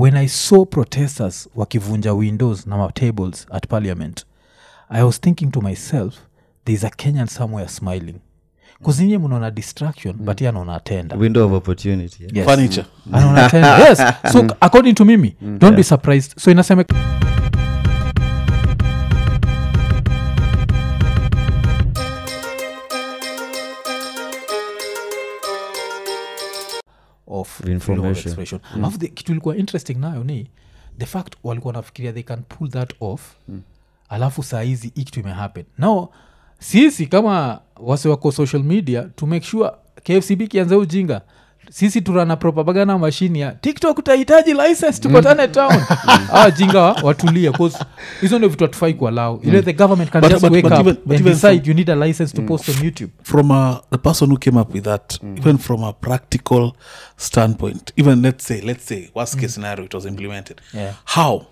when i saw protesters wakivunja windows na matables at parliament i was thinking to myself thereis a kenyan somewhere smiling kuzinye mnaona distraction but ye anaona tenda window of opportunity yeah? yes. furniture anaona tenda yes so according to mimi don't be surprised so inasema of freedom of Information. expression alafu the- kitu ilikuwa interesting nayo ni the fact walikuwa nafikiria they can pull that off alafu saa hizi hii kitu imehappen now sisi kama wase wako social media to make sure kfcb kianza ujinga sisi turana propaganda mashini ya tiktok utahitaji license tukutane town awa jinga wa- watulie 'cause hizo ndio vitu hatufai kualau ile the government can But- just but- wake but up even- but and even decide from- you need a license to post on youtube from uh, the person who came up with that even from a practical standpoint even let's say let's say worst case scenario it was implemented Yeah. how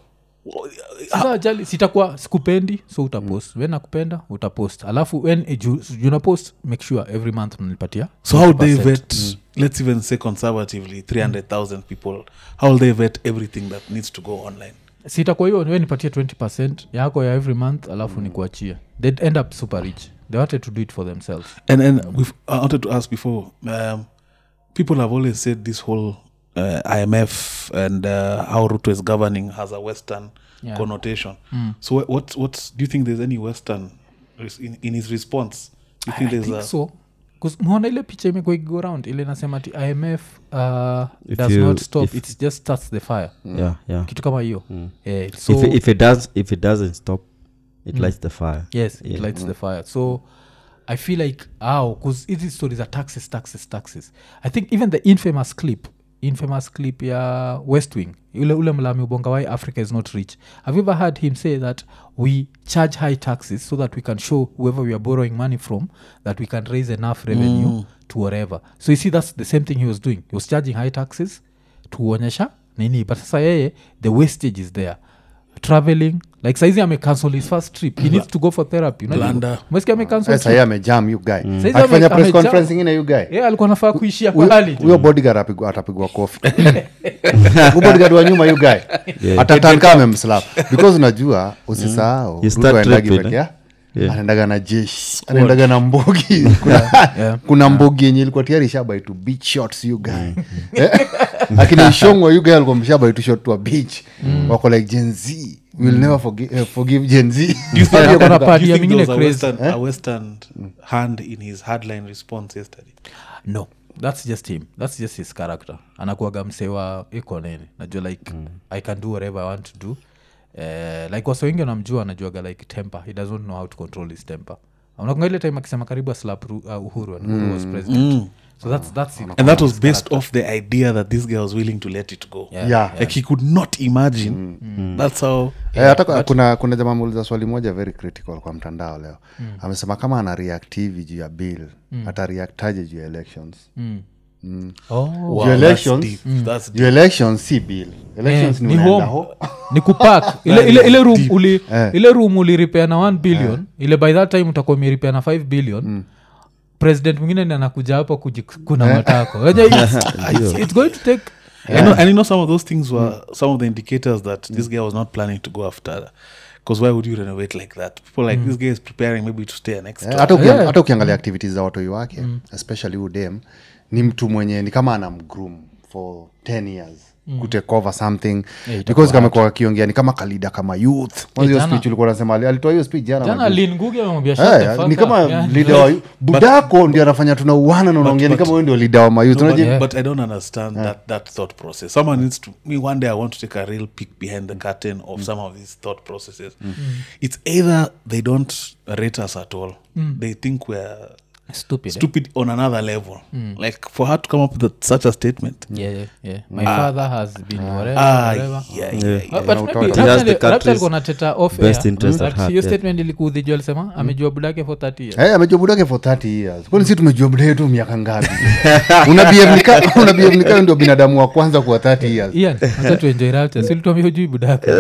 sasa ajali sitakuwa sikupendi so utapost mm. we nakupenda utapost alafu when eh, ju- juna post make sure every month mnanipatia so how they 20%. vet let's even say conservatively 300000 people how will they vet everything that needs to go online sitakuwa hiyo we nipatie 20 yako ya every month alafu mm. nikuachie they'd end up super rich they wanted to do it for themselves and and we've, i wanted to ask before um, people have always said this whole uh, imf and uh, how ruto is governing has a western Yeah. connotation so what, what what's do you think there's any western res- in, in his response do you think I there's think a so 'Cause mwaona ile picha imekuwa ikigo round ile nasema ti imf uh, If does you- not stop if- it just starts the fire yeah yeah kitu kama hiyo eh, so if, it- if it does if it doesn't stop it lights the fire yes it Yeah. lights the fire so i feel like ow because hizi stories are taxes taxes taxes i think even the infamous clip infamous clip ya west wing ule, ule mlami ubonga why africa is not rich have you ever heard him say that we charge high taxes so that we can show whoever we are borrowing money from that we can raise enough revenue to whatever so you see that's the same thing he was doing he was charging high taxes tuonyesha nini but sasa yeye the wastage is there traveling like saizi amecancel his first trip he needs to go for therapy Unajua- Blunder. umesikia amecancel sasa yeye amejam you guy Saizi akifanya ame- press amejam. conference ingine you guy yeah, alikuwa nafaa kuishia kwa Huyo- hali huyo bodyguard apigwa- atapigwa kofi Huyo bodyguard wa nyuma you guy atatanka amemslap because unajua usisahau You Ruto start haendagi tripping, peke eh? ya- anaendaga na jeshi anaendaga na mbogi kuna, Yeah. kuna mbogi yenye ilikuwa tayari ishabai to beach shots you guy Eh? lakini ishongwa you guy alikuwa mshabai to shot to a beach wako like gen z will never forgive, uh, forgive gen z Alikuwa na do party you ya think mingine there was a crazy western, a western hand in his hardline response yesterday no that's just him that's just his character anakuaga msewa iko nini najua like i can do whatever i want to do uh, like wase wengi wanamjua anajuaga like temper he doesn't know how to control his temper unakunga ile time akisema karibu aslap Ru- uh, uhuru and uhuru was president so that's, that's it. and that was based off the idea that this guy was willing to let it go Yeah. Yeah. like he could not imagine that's how Eh, hata kwa- kuna kuna jamaa muuliza swali moja very critical kwa mtandao leo amesema kama ana react hivi juu ya bill ata reactaje juu ya elections oh. wow, Juu elections that's deep. That's juu elections si bill elections Eh, ni ni unaenda home. ho ni kupak ile, ile, ile room uli Eh. ile room uliripea na 1 billion ile by that time utakuwa umeripea na 5 billion president mwingine ni anakuja hapo kujikuna matako Unajua it's, it's, it's going to take I know, and you know some of those things were some of the indicators that this guy was not planning to go after. Because why would you renovate like that? People like this guy is preparing maybe to stay an extra. Eh, hata uki- Yeah. hata ukiangalia activities za watoi wake especially udem ni mtu mwenye ni kama ana mgroom for 10 years kutake over something because kamekuwa akiongea ni kama kalida kama youth Kwanza hiyo jana- speech ulikuwa unasema ali- alitoa hiyo speech jana jana majuzi. lin ngugi amemwambia shut the Eh, fuck ni up. kama Yeah. leader wa budako ndio anafanya tunauana na unaongea ni but- kama wewe ndio leader wa mayouth No, but, Unajua- Yeah. but I don't understand that that thought process. Someone needs to me one day I want to take a real peek behind the curtain of some of these thought processes. It's either they don't rate us at all. They think we're Stupid, eh? stupid on another level. Like for her to come up with such a statement. Yeah, yeah, yeah. my father has been whatever, Ah, whatever. yeah, Yeah. yeah, Ah, yeah. but na maybe utoa- He Raptor has the ali- Raptor country's alikuwa anateta off best air. interest But at heart, hiyo yeah. statement ilikuudhijua alisema amejua budake for 30 years Eh, amejua budake for 30 years kwani si tumejua buda yetu miaka ngapi una behave ni ka- una behave ni kama ndio binadamu wa kwanza kuwa 30 years ian hata tuenjoy Raptor. Si ulituambia hujui budake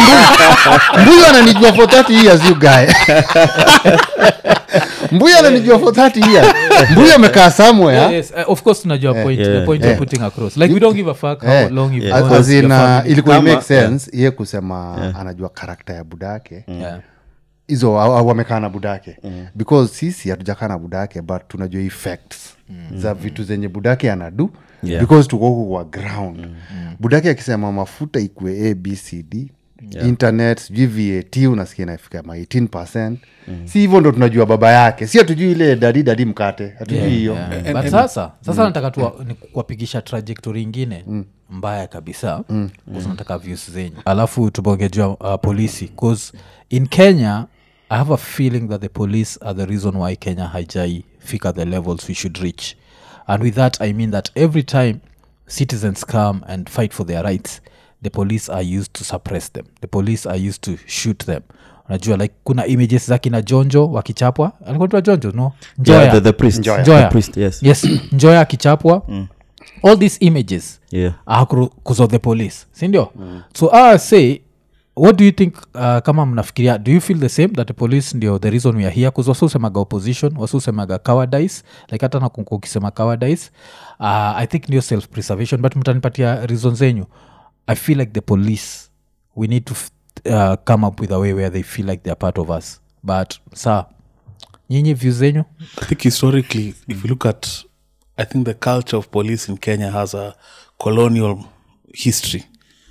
mbuyu ananijua for 30 years you guy mbuyu ananijua for 30 years mbuyu amekaa somewhere yes, uh, of course tunajua point, the Yeah. point you're putting across like we don't give a fuck how Eh, long you've Yeah. known as your in, uh, family. ilikuwa Kama- make sense iye kusema anajua karakta ya budake Yeah. hizo wa- wa- wamekaa na budake because sisi hatujakaa na budake but tunajua effects za vitu zenye budake anadu Yeah. because tuko huku kwa ground budake akisema mafuta ikue abcd internet sijui vat unasikia inafika ma 18 si hivyo ndo tunajua baba yake si hatujui ile dadi dadi mkate hatujui hiyo Yeah. but sasa sasa nataka tu ni kuwapigisha trajectory ingine mbaya kabisa mm. nataka views zenyu alafu tubongejua uh, polisi bcause in kenya i have a feeling that the police are the reason why kenya haijai fika the levels we should reach and with that i mean that every time citizens come and fight for their rights the police are used to suppress them the police are used to shoot them unajua like kuna images za kina jonjo wakichapwa alikuwa tu jonjo no Njoya. yeah, the, the priest Njoya. Njoya. the priest yes, yes njoya akichapwa all these images yeah are because of the police sindio so i say what do you think uh, kama mnafikiria do you feel the same that the police ndio the reason we are here bcause wasiusemaga opposition wasiusemaga cowardice like hata nakunku ukisema cowardice uh, i think ndio self preservation but mtanipatia reason zenyu i feel like the police we need to f- uh, come up with a way where they feel like they're part of us but sa nyinyi view zenyu I think historically, if you look at, I think the culture of police in Kenya has a colonial history.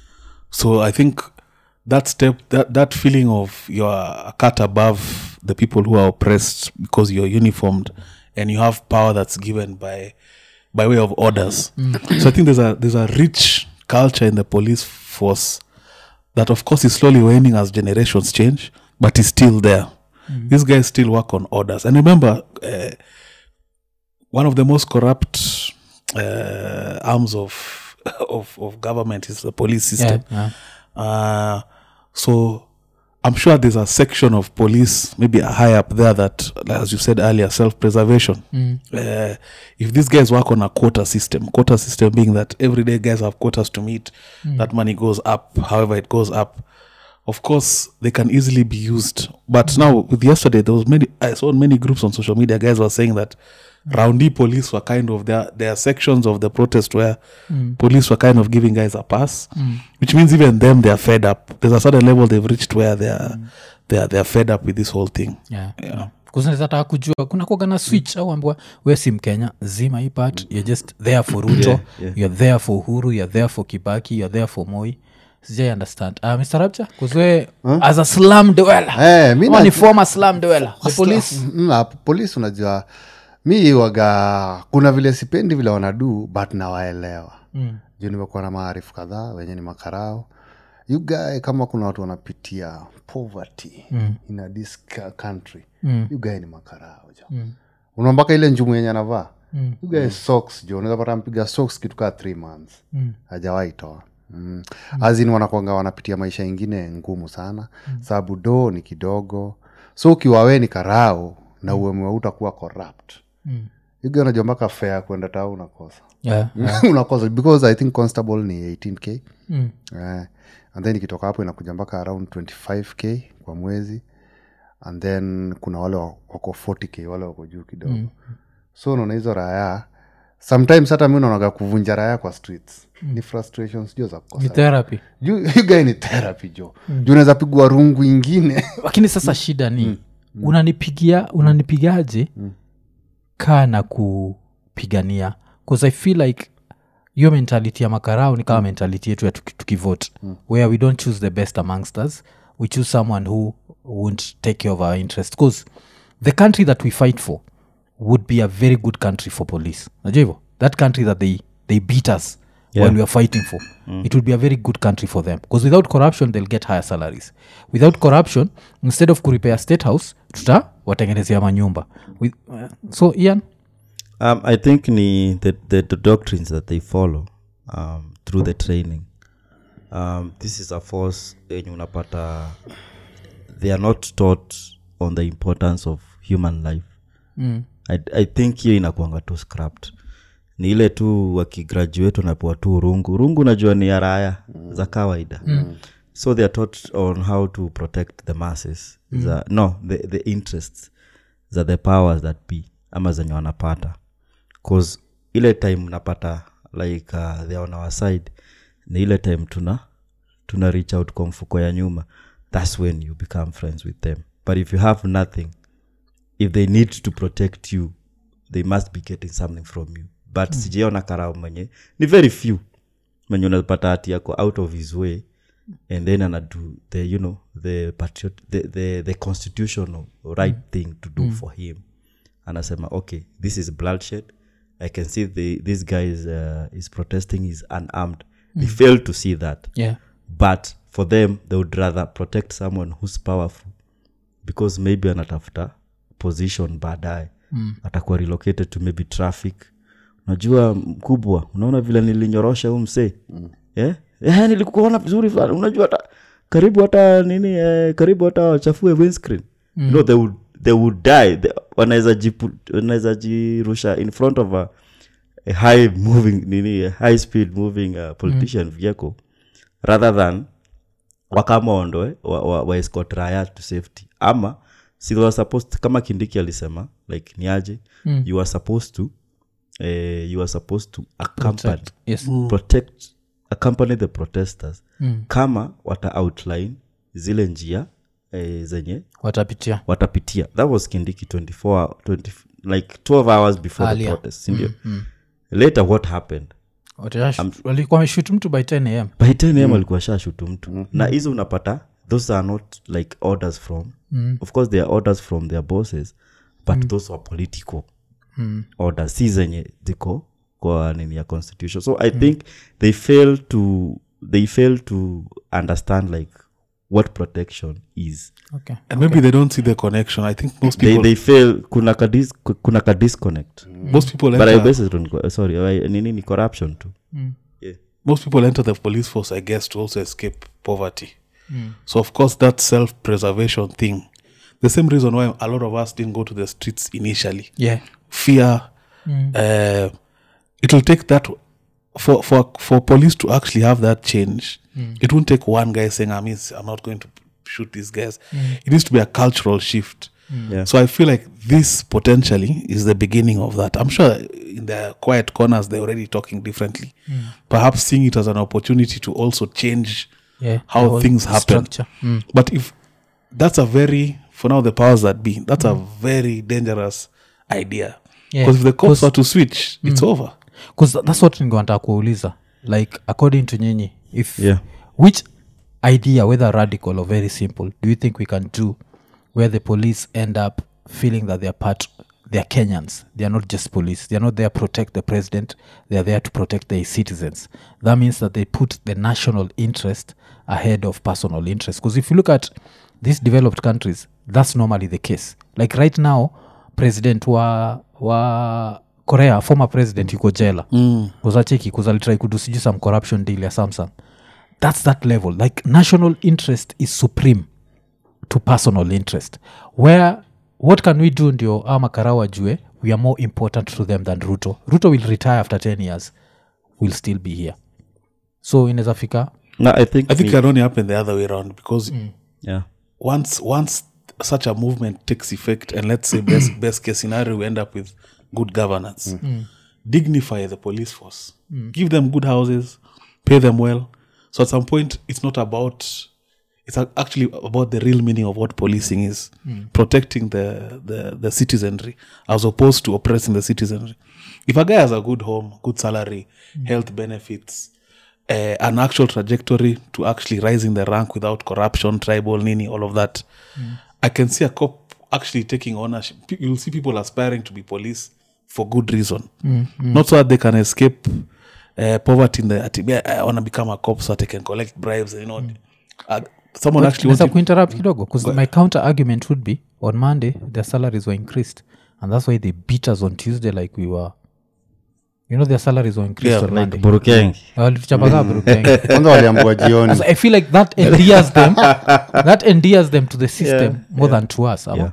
So I think that step, that, that feeling of you're a cut above the people who are oppressed because you're uniformed and you have power that's given by by way of orders. So I think there's a there's a rich culture in the police force that of course is slowly waning as generations change, but is still there. These guys still work on orders. And remember, uh, one of the most corrupt uh, arms of, of of government is the police system. yeah. Uh, so I'm sure there's a section of police, maybe high up there, that, as you said earlier, self-preservation. Uh, if these guys work on a quota system, quota system being that everyday guys have quotas to meet, that money goes up, however it goes up. Of course, they can easily be used. But now, with yesterday, there was many. I saw many groups on social media. Guys were saying that roundy police were kind of there. There are sections of the protest where police were kind of giving guys a pass, which means even them they are fed up. There's a certain level they've reached where they are they are they are fed up with this whole thing. yeah. yeah. kuzinataka kujua kuna kuaga na switch au ambua we si mkenya zima hii part you're just there for ruto Yeah, yeah. you're there for uhuru you're there for kibaki you're there for moi sijai understand uh, mr rapcha kuzwe as a slam dweller Eh, mi Ama na- ni former slam dweller the police Mm, ah, polisi unajua mi waga kuna vile sipendi vile wanadu but nawaelewa mm. juu nimekuwa na maarifu kadhaa wenye ni makarao you guy kama kuna watu wanapitia poverty mm. in a this ca- country mm. you guy ni makarao jo mm. unaona mpaka ile njumu yenye anavaa mm. you guy socks jo unaweza pata mpiga socks kitu kaa three months mm. hajawahi toa Mm. azin wanakwanga wanapitia maisha ingine ngumu sana mm. sababu do ni kidogo so ukiwa we ni karao na uemwe utakuwa corrupt Mm. yuga unajua mpaka fea kwenda tao unakosa yeah. unakosa because i think constable ni 18k mm. eh, and then ikitoka hapo inakuja mpaka around 25k kwa mwezi and then kuna wale wa- wako 40k wale wako juu kidogo mm. so unaona hizo raya sometimes hata mi unaonaga kuvunja raya kwa streets mm. ni frustrations jo za ni kukosa therapy you guy ni therapy jo mm. juu unaweza pigwa rungu ingine lakini sasa shida ni unanipigia unanipigaje kaa na kupigania bcause i feel like hiyo mentality ya makarao ni kama mentality yetu ya tuki- tukivote where we don't choose the best amongst us we choose someone who won't take care of our interest bcause the country that we fight for would be a very good country for police najua hivo that country that they, they beat us Yeah. while we are fighting for it would be a very good country for them because without corruption they'll get higher salaries without corruption instead of kurepair state house tuta watengenezea manyumba With, uh, so ian um, i think ni the, the, the doctrines that they follow um, through the training um, this is a force yenye unapata they are not taught on the importance of human life mm. I, i think hiyo inakuanga tu scrapped ni ile tu wakigraduate wanapewa tu rungu rungu najua ni ya raya mm. za kawaida mm. so they are taught on how to protect the masses mm. the, no the, the interests za the powers that be ama zenye wanapata cause ile time napata like uh, they are on our side ni ile time tuna tuna reach out kwa mfuko ya nyuma thats when you become friends with them but if you have nothing if they need to protect you they must be getting something from you but mm. sijaona karao mwenye ni very few mwenye unapata hati yako out of his way and then anadu the you know the patriot the, the, the constitutional right mm. thing to do mm. for him anasema okay this is bloodshed i can see the, this guy is, uh, is protesting is unarmed mm. they fail to see that yeah but for them they would rather protect someone who's powerful because maybe anatafuta position baadaye mm. atakuwa relocated to maybe traffic unajua mkubwa unaona vile nilinyorosha huu msee mm. yeah? yeah, nilikuona vizuri fulani unajua hata karibu hata nini eh, karibu hata wachafue windscreen mm. you know, they would, they would die They- wanaweza jipu- wanaweza jirusha in front of a, a high moving nini a high speed moving uh, politician mm. vehicle rather than wakamondo wa, wa, wa escort raya to safety ama si they were supposed kama kindiki alisema like niaje mm. you are supposed to eh, you are supposed to accompany yes protect accompany the protesters mm. kama wata outline zile njia eh, zenye watapitia watapitia that was kindiki 24 hour- 20, like 12 hours before Earlier. the protest sindio later what happened Watashu- walikuwa wameshoot mtu by 10 am by 10 am alikuwa shashutu mtu na hizo unapata those are not like orders from of course they are orders from their bosses but those were political orders si zenye ziko kwa nini ya constitution so i think they fail to they fail to understand like what protection is okay and maybe they don't see the connection i think most they, people they fail kuna ka dis, kuna ka disconnect most people but I enter, base it on co- sorry I- nini ni corruption too yeah. most people enter the police force i guess to also escape poverty so of course that self-preservation thing the same reason why a lot of us didn't go to the streets initially yeah fear uh, it will take that for for for police to actually have that change it won't take one guy saying i'm, is, I'm not going to shoot these guys it needs to be a cultural shift Yeah. so i feel like this potentially is the beginning of that i'm sure in the quiet corners they're already talking differently perhaps seeing it as an opportunity to also change yeah how the whole things happen structure. Mm. but if that's a very for now the powers that be that's a very dangerous idea Yeah, because if the cops 'cause- are to switch it's over bcause that's what ningewantaa kuuliza like according to nyinyi if Yeah. which idea whether radical or very simple do you think we can do where the police end up feeling that they're part they're kenyans they're not just police they're not there to protect the president they're there to protect their citizens that means that they put the national interest ahead of personal interest because if you look at these developed countries that's normally the case like right now president wa wa korea former president yuko jela mm. kuzacheki kuzalitrai kudu sijui some corruption deal ya samsung that's that level like national interest is supreme to personal interest where what can we do ndio ama karau ajue we are more important to them than ruto ruto will retire after 10 years will still be here so inaweza fika no i think i think it me- can only happen the other way around because yeah once once such a movement takes effect and let's say best, best case scenario we end up with good governance dignify the police force give them good houses pay them well so at some point it's not about it's ac- actually about the real meaning of what policing is protecting the, the the citizenry as opposed to oppressing the citizenry if a guy has a good home good salary health benefits uh, an actual trajectory to actually rising the rank without corruption tribal nini all of that i can see a cop actually taking ownership Pe- you'll see people aspiring to be police for good reason not so that they can escape uh, poverty in the ati, "Yeah, i want to become a cop so that i can collect bribes you know uh, someone actually Naweza wanted, kuinterrupt kidogo because my counter argument would be on monday their salaries were increased and that's why they beat us on tuesday like we were you know their salaries were increased Yeah, on like monday burukeng walituchapagaa burukenge kwanza waliambua jioni So I feel like that endears them. that endears them to the system more than to us. ama? Yeah.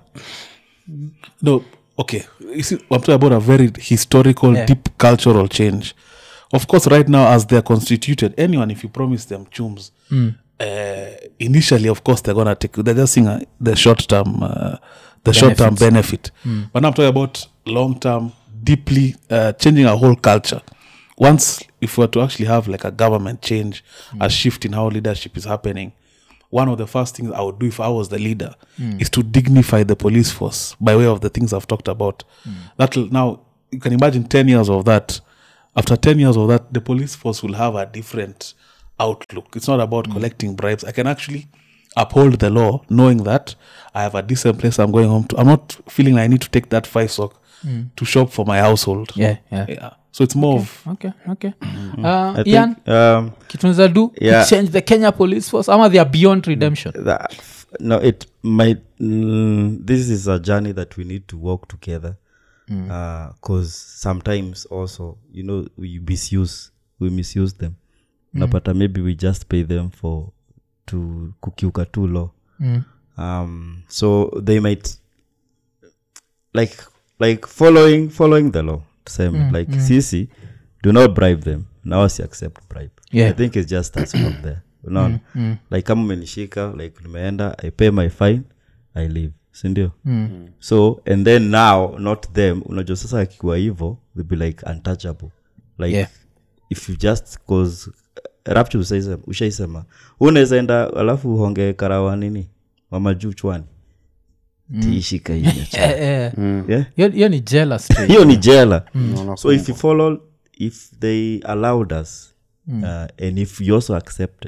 no okay you see i'm talking about a very historical Yeah. deep cultural change of course right now as they're constituted anyone if you promise them chums uh, initially of course they're gonna take they're just seeing uh, the short term uh, the short term benefit but now i'm talking about long term deeply uh, changing our whole culture once if we were to actually have like a government change a shift in how leadership is happening one of the first things i would do if i was the leader is to dignify the police force by way of the things i've talked about that'll now you can imagine 10 years of that after 10 years of that the police force will have a different outlook it's not about collecting bribes i can actually uphold the law knowing that i have a decent place i'm going home to i'm not feeling like i need to take that five sock to shop for my household yeah, yeah. yeah so it's more of okay okay uh, I ian think, um, kitunaweza do Yeah. to change the kenya police force ama they are beyond redemption that, no it might mm, this is a journey that we need to walk together because sometimes also you know we misuse we misuse them napata maybe we just pay them for to kukiuka tu law um, so they might like like following following the law same like sisi do not bribe them now wasi accept bribe Yeah. i think it's just us from there unaona like kama umenishika like nimeenda i pay my fine i leave sindio so and then now not them unajua sasa akikuwa hivo they'll be like untouchable like Yeah. if you just cause rapture ushaisema- ushaisema unaweza enda alafu uhonge karawa nini mamajuu chwani tiishika hiyo Eh, eh. yeah hiyo hiyo ni jealous trait. hiyo ni jela so if you follow if they allowed us uh, and if you also accepted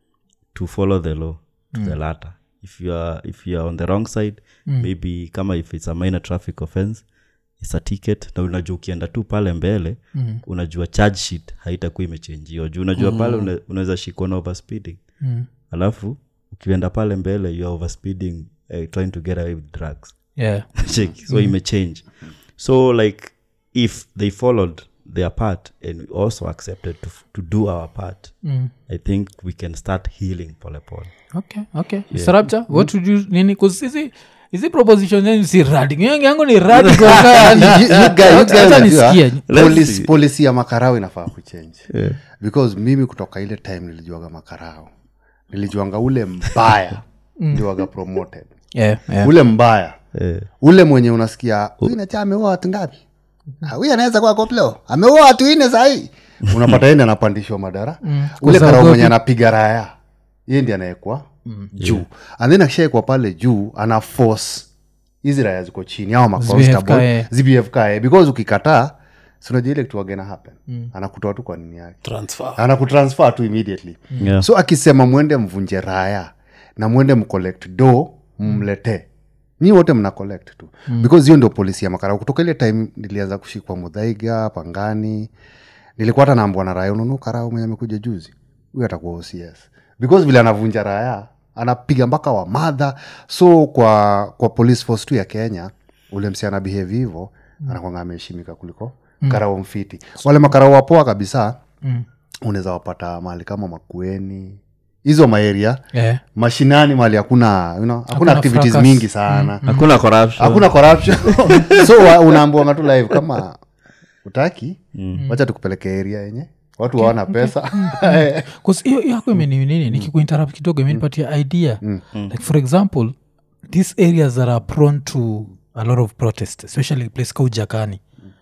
to follow the law to the latter if you are if you are on the wrong side maybe kama if it's a minor traffic offense it's a ticket na unajua ukienda tu pale mbele mm. unajua charge sheet haitakuwa imechenjiwa juu unajua pale una, unaweza shikwa na overspeeding Mm. alafu ukienda pale mbele you are overspeeding uh, trying to get away with drugs yeah check so mm. imechange so like if they followed their part and we also accepted to, to do our part mm. i think we can start healing pole pole okay okay Mr. Rapture, what would you nini cause hizi hizi proposition zenyu si radical yangu yangu ni radical yani. You- you guy- you guy Hata unajua, nisikie. police- policy ya makarao inafaa kuchange because mimi kutoka ile time nilijuaga makarao nilijuanga ule mbaya ndiwaga promoted yeah, yeah. ule mbaya Eh. ule mwenye unasikia huyu nacha ameua watu ngapi Ah, huyu anaweza kuwa koplo ameua watu ine sahii unapata ende anapandishwa madara ule Kwa karao sababu- mwenye anapiga raya ye ndi anaekwa juu and then akishaekwa pale juu ana force hizi raya ziko chini au Zibehave maconstable kae. zibfkae because ukikataa sinajua ile kitu wagena happen anakutoa tu kwa nini yake transfer anakutransfer tu immediately Yeah. so akisema mwende mvunje raya na mwende mcollect do mletee nyi wote mna collect tu mm. because hiyo ndio polisi ya makarau kutoka ile time nilianza kushikwa mudhaiga pangani nilikuwa hata naambwa na raya ununu karau mwenye amekuja juzi huyu atakuwa ocs because vile anavunja raya anapiga mpaka wa madha so kwa kwa police force tu ya kenya ule msi ana behave hivo mm. anakwanga ameheshimika kuliko mm. karau mfiti wale makarau wapoa kabisa Mm. unaweza wapata mahali kama makueni hizo maeria Yeah. mashinani mahali hakuna you know, hakuna Hakuna activities fracas. mingi sana hakuna corruption hakuna corruption so wa- unaambiwanga tu live kama utaki wacha tukupeleke area yenye watu waona pesa 'Cause hiyo hiyo yako imeni nini nikikuinterrupt kidogo imenipatia idea like for example these areas that are prone to a lot of protest especially place ka ujakani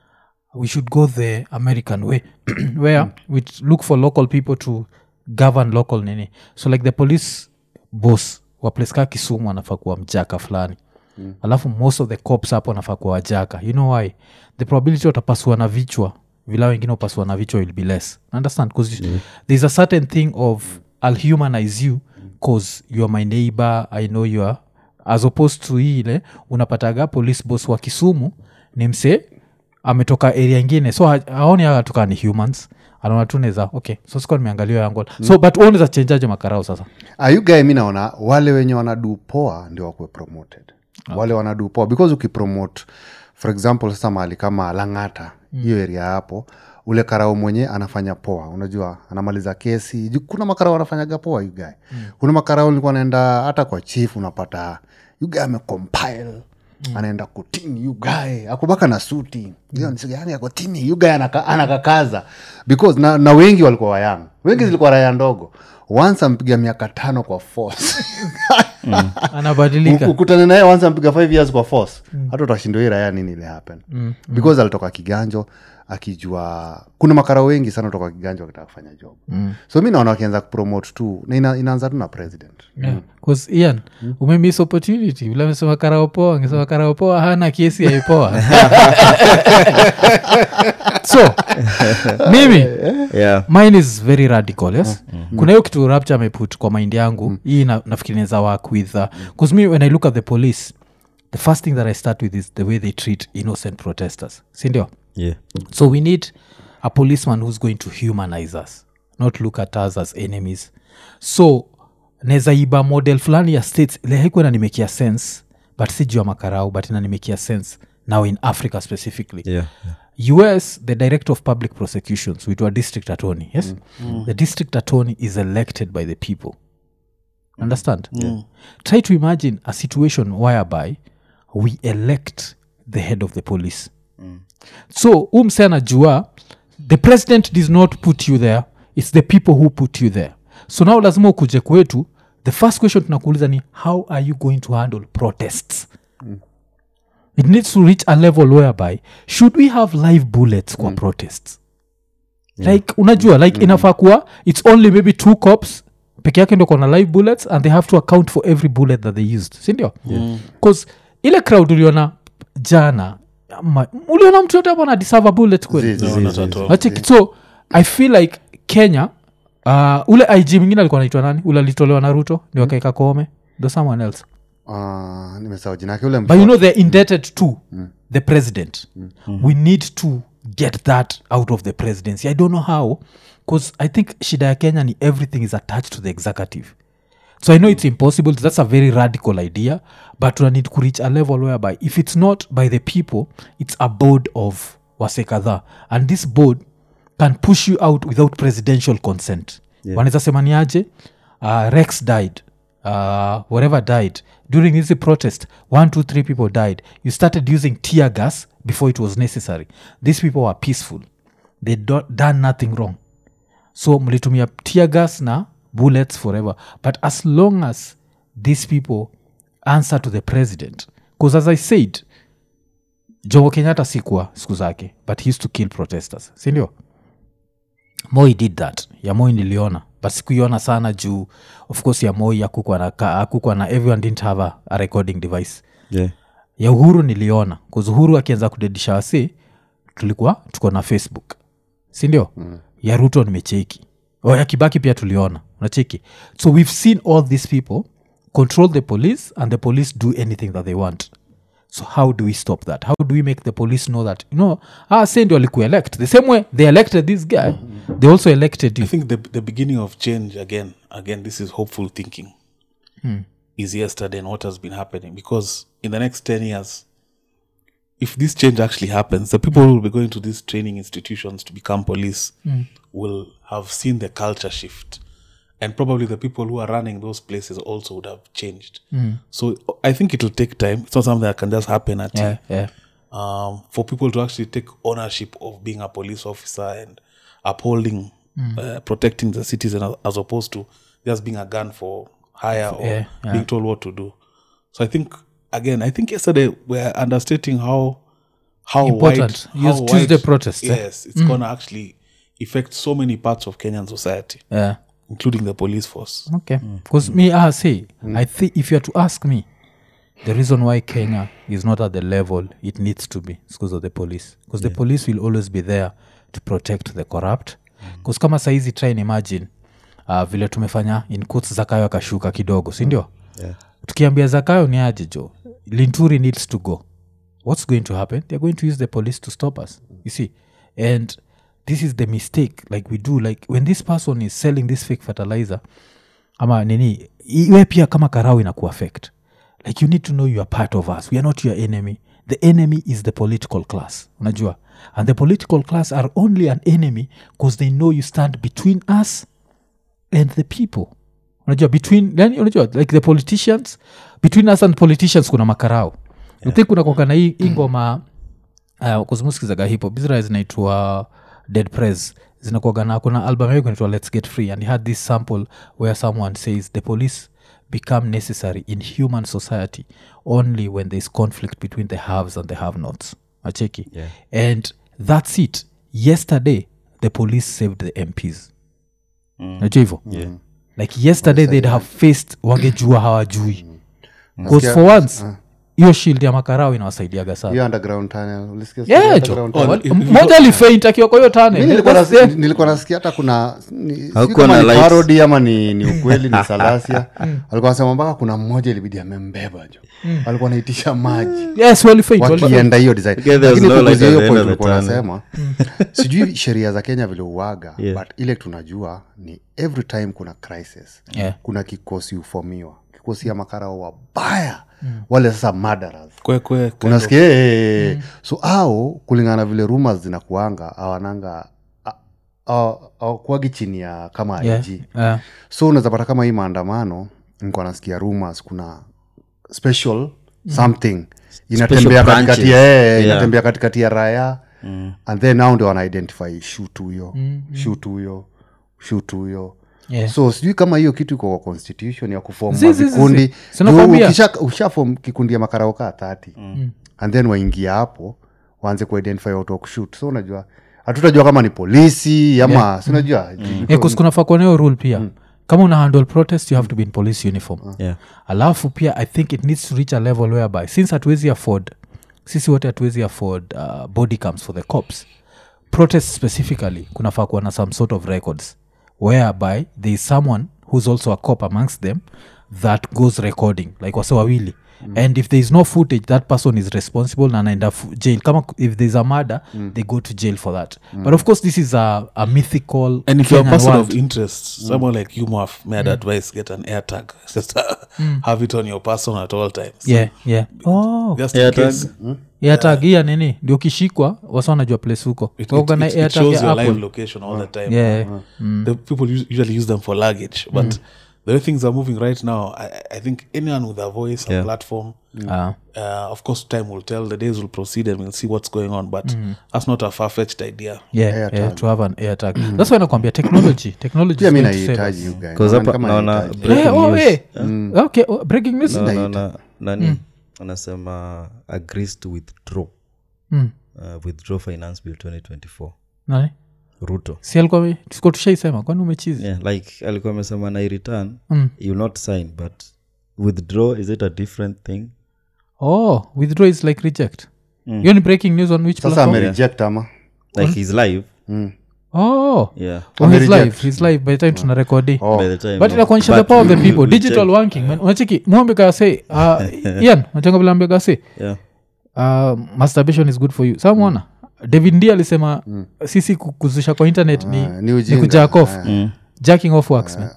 we should go the american way where we look for local people to govern local nini so like the police boss wa place ka kisumu anafaa kuwa mjaka fulani mm. alafu most of the cops hapo anafaa kuwa wajaka you know why the probability watapasua na vichwa vila wengine upasua na vichwa will be less understand bcause yeah. there's a certain thing of i'll humanize you cause youare my neighbor i know you are as opposed to hii ile unapataga police boss wa kisumu ni msee ametoka area ingine so ha- haoni atoka ni humans anaona tu neza okay so sikuwa nimeangalia yangu so but unaweza chenjaje makarao sasa ayugae mi naona wale wenye wanadu poa ndio wakuwe promoted wale wanadu poa because ukipromote for example sasa mahali kama langata hiyo mm. area hapo ule karao mwenye anafanya poa unajua anamaliza kesi Ju- kuna makarao anafanyaga poa yugae mm. kuna makarao nilikuwa naenda hata kwa chief unapata yugae amecompile Mm. anaenda kutini yugae akubaka na suti mm. yani akotini yugae anaka, anakakaza because na, na wengi walikuwa wayang wengi zilikuwa raya ndogo once ampiga miaka tano kwa force anabadilika U- ukutane naye once ampiga five years kwa force hata utashindwa hii raya nini ile happen because alitoka kiganjo akijua kuna makara wengi sana kutoka kiganjo wakitaka kufanya job so mi naona wakianza kupromote tu na ina, inaanza tu na president Yeah. 'Cause ian umemiss opportunity ule amesema karaopoa angesema karaopoa hana kesi yaipoa so mimi yeah mine is very radical yes kuna hiyo kitu rapture ameput kwa mind yangu hii na, nafikiri naweza work with bcause me when i look at the police the first thing that i start with is the way they treat innocent protesters sindio yeah so we need a policeman who's going to humanize us not look at us as enemies so naweza iba model fulani ya states ile haikuwa inanimekia sense but si juu ya makarau but inanimekia sense now in africa specifically yeah, yeah. us the director of public prosecutions we do a district attorney yes the district attorney is elected by the people understand try to imagine a situation whereby we elect the head of the police so huu mse anajua the president does not put you there its the people who put you there so now lazima ukuje kwetu the first question tunakuuliza ni how are you going to handle protests it needs to reach a level whereby should we have live bullets kwa protests like unajua like inafaa kuwa its only maybe two cops peke yake ndo kona live bullets and they have to account for every bullet that they used sindio bcause ile crowd uliona jana ama, uliona mtu yote hapo na deserve a bullet kweli Zi- zi- No, zi- not zi- at all. Nacheki. so i feel like kenya uh, ule ig mwingine alikuwa naitwa nani ule alitolewa na ruto ni wakaeka koome the someone else Ah, nimesahau jina yake ule but you know they're indebted to the president we need to get that out of the presidency i don't know how because i think shida ya kenya ni everything is attached to the executive so i know it's impossible that's a very radical idea but we need to reach a level whereby if it's not by the people it's a board of wase kadhaa and this board can push you out without presidential consent yeah. wanaweza sema ni aje uh, rex died uh, whatever died during this protest one two three people died you started using tear gas before it was necessary these people were peaceful they do, done nothing wrong so mlitumia tear gas na bullets forever but as long as these people answer to the president because as i said jomo kenyatta sikuwa siku zake but he used to kill protesters sindio moi did that ya moi niliona but sikuiona sana juu of course ya moi akukwa na, ka- akukwa na everyone didn't have a, a recording device yeah ya uhuru niliona bcause uhuru akianza kudedisha wasi tulikuwa tuko na facebook sindio mm. ya ruto nimecheki o ya kibaki pia tuliona unacheki so we've seen all these people control the police and the police do anything that they want so how do we stop that how do we make the police know that you know ah say ndio alikuelect the same way they elected this guy they also elected you I think the the beginning of change again, again, this is hopeful thinking. Is yesterday and what has been happening because in the next ten years, if this change actually happens, the people who will be going to these training institutions to become police will have seen the culture shift, and probably the people who are running those places also would have changed. So I think it will take time. It's not something that can just happen at yeah, yeah. um, for people to actually take ownership of being a police officer and upholding, uh, protecting the citizen as, as opposed to just being a gun for hire or Yeah, yeah. being told what to do. So I think again, I think yesterday we're understating how how Important. wide, Yes, how Tuesday wide- protest, eh? Yes, it's gonna actually affect so many parts of Kenyan society, yeah. including the police force. okay because me ah say i think if you are to ask me the reason why kenya is not at the level it needs to be is because of the police because the police will always be there to protect the corrupt because kama saizi try and imagine uh, vile tumefanya in quotes zakayo akashuka kidogo sindio Yeah. tukiambia zakayo ni aje jo linturi needs to go what's going to happen they're going to use the police to stop us you see and this is the mistake like we do like when this person is selling this fake fertilizer ama nini iwe pia kama karau ina kuaffect like you need to know you are part of us we are not your enemy the enemy is the political class unajua and the political class are only an enemy because they know you stand between us and the people unajua between yani unajua like the politicians between us and politicians kuna makarao yeah. think kuna kwaka na hii hii ngoma uh, kuzimusikizaga hipo bizra zinaitwa dead press zinakuaga na kuna album yake inaitwa let's get free and he had this sample where someone says the police become necessary in human society only when there is conflict between the haves and the have nots acheki Yeah. and that's it yesterday the police saved the mps najua hivo Yeah. like yesterday they'd have faced wangejua hawajui bcause Nasikia- for once hiyo shield ya makarao inawasaidiaga sana hiyo underground tunnel ulisikia story ya Yeah, jo. underground Oh, tunnel? if- if- mmoja alifeint akiwa kwa hiyo Mi nilikuwa tane nas- nilikuwa nasikia hata kuna ni- sijui Hakuwa kama na ni lights. parody ama ni, ni ukweli ni salasia walikuwa nasema mpaka kuna mmoja ilibidi amembeba jo walikuwa naitisha maji yes walifeint walifeint. wakienda hiyo design Okay, there was lakini no light kuguzia at hiyo the point end of the ulikuwa tunnel. nasema sijui sheria za kenya vile uaga Yeah. but ile tunajua ni every time kuna crisis Yeah. kuna kikosi ufomiwa kikosi ya makarao wabaya wale sasa madaras kwekwe unasikia eh, so au kulingana na vile rumors zinakuanga awananga awakuagi chini ya kama Yeah, IG yeah. so unaweza pata kama hii maandamano nikuwa nasikia rumors kuna special something inatembea branches. katikati ya eh, Yeah. inatembea katikati ya raya and then now ndio wanaidentify shut huyo shut huyo shut huyo Yeah. so sijui kama hiyo kitu iko kwa constitution ya kufom Zi, zi, zi, zi. vikundi Sinakwambia. ushafom kikundi ya makarauka thati and then waingia hapo waanze kuidentify watu wa kushut so unajua hatutajua kama ni polisi ama yeah. sinajua Yeah, 'cause kunafaa kuwa na hiyo rule pia kama una handle protest you have to be in police uniform Yeah. alafu pia i think it needs to reach a level whereby since hatuwezi afford sisi wote hatuwezi afford uh, body cams for the cops protest specifically kunafaa kuwa na some sort of records whereby there is someone who's also a cop amongst them that goes recording like wase wawili mm. and if there is no footage that person is responsible na anaenda fu- jail kama if there's a murder mm. they go to jail for that mm. but of course this is a, a mythical And if you're a Kenyan person world. of interest, someone like you, Moaf, may I'd advise get an air tag. Just uh, have it on your person at all times. yeah yeah oh Just Air in tag. case airtag hia nini ndio ukishikwa wasa wanajua place huko it, Kwa it, kuna it, it airtag shows ya your live Apple. location all the time. yeah The people us- usually use them for luggage, but the way things are moving right now, I, I think anyone with a voice, a Yeah. platform, Ah. uh, of course, time will tell. The days will proceed, and we'll see what's going on. But that's not a far fetched idea. yeah, yeah, to have an airtag that's why nakwambia technology technology pia is mi going to save naihitaji us. you guys. 'Cause Naona hapa kama naona nahitaji. breaking Eh, oh, news. eh. okay oh, breaking news Na- na- na- nani anasema agrees to withdraw Mm. uh, withdraw finance bill 2024 Nani? ruto si alikuwa tuko tushaisema kwani umechizi yeah, like alikuwa amesema na return Mm. you not sign but withdraw is it a different thing oh withdraw is like reject hiyo ni breaking news on which sasa platform? amereject ama like he's live Mm. oh yeah Oh, he's Amereject. live he's live by the time tuna rekodi Oh. by the time but no. inakuonyesha the But power of the we- people we digital check. working man unacheki mwambika say uh, ian nachanga vile ambia say yeah uh, masturbation is good for you samwona david ndi alisema sisi ku- kuzusha kwa internet ni, Ah, ni ni ujinga. kujack off Mm. jacking off works man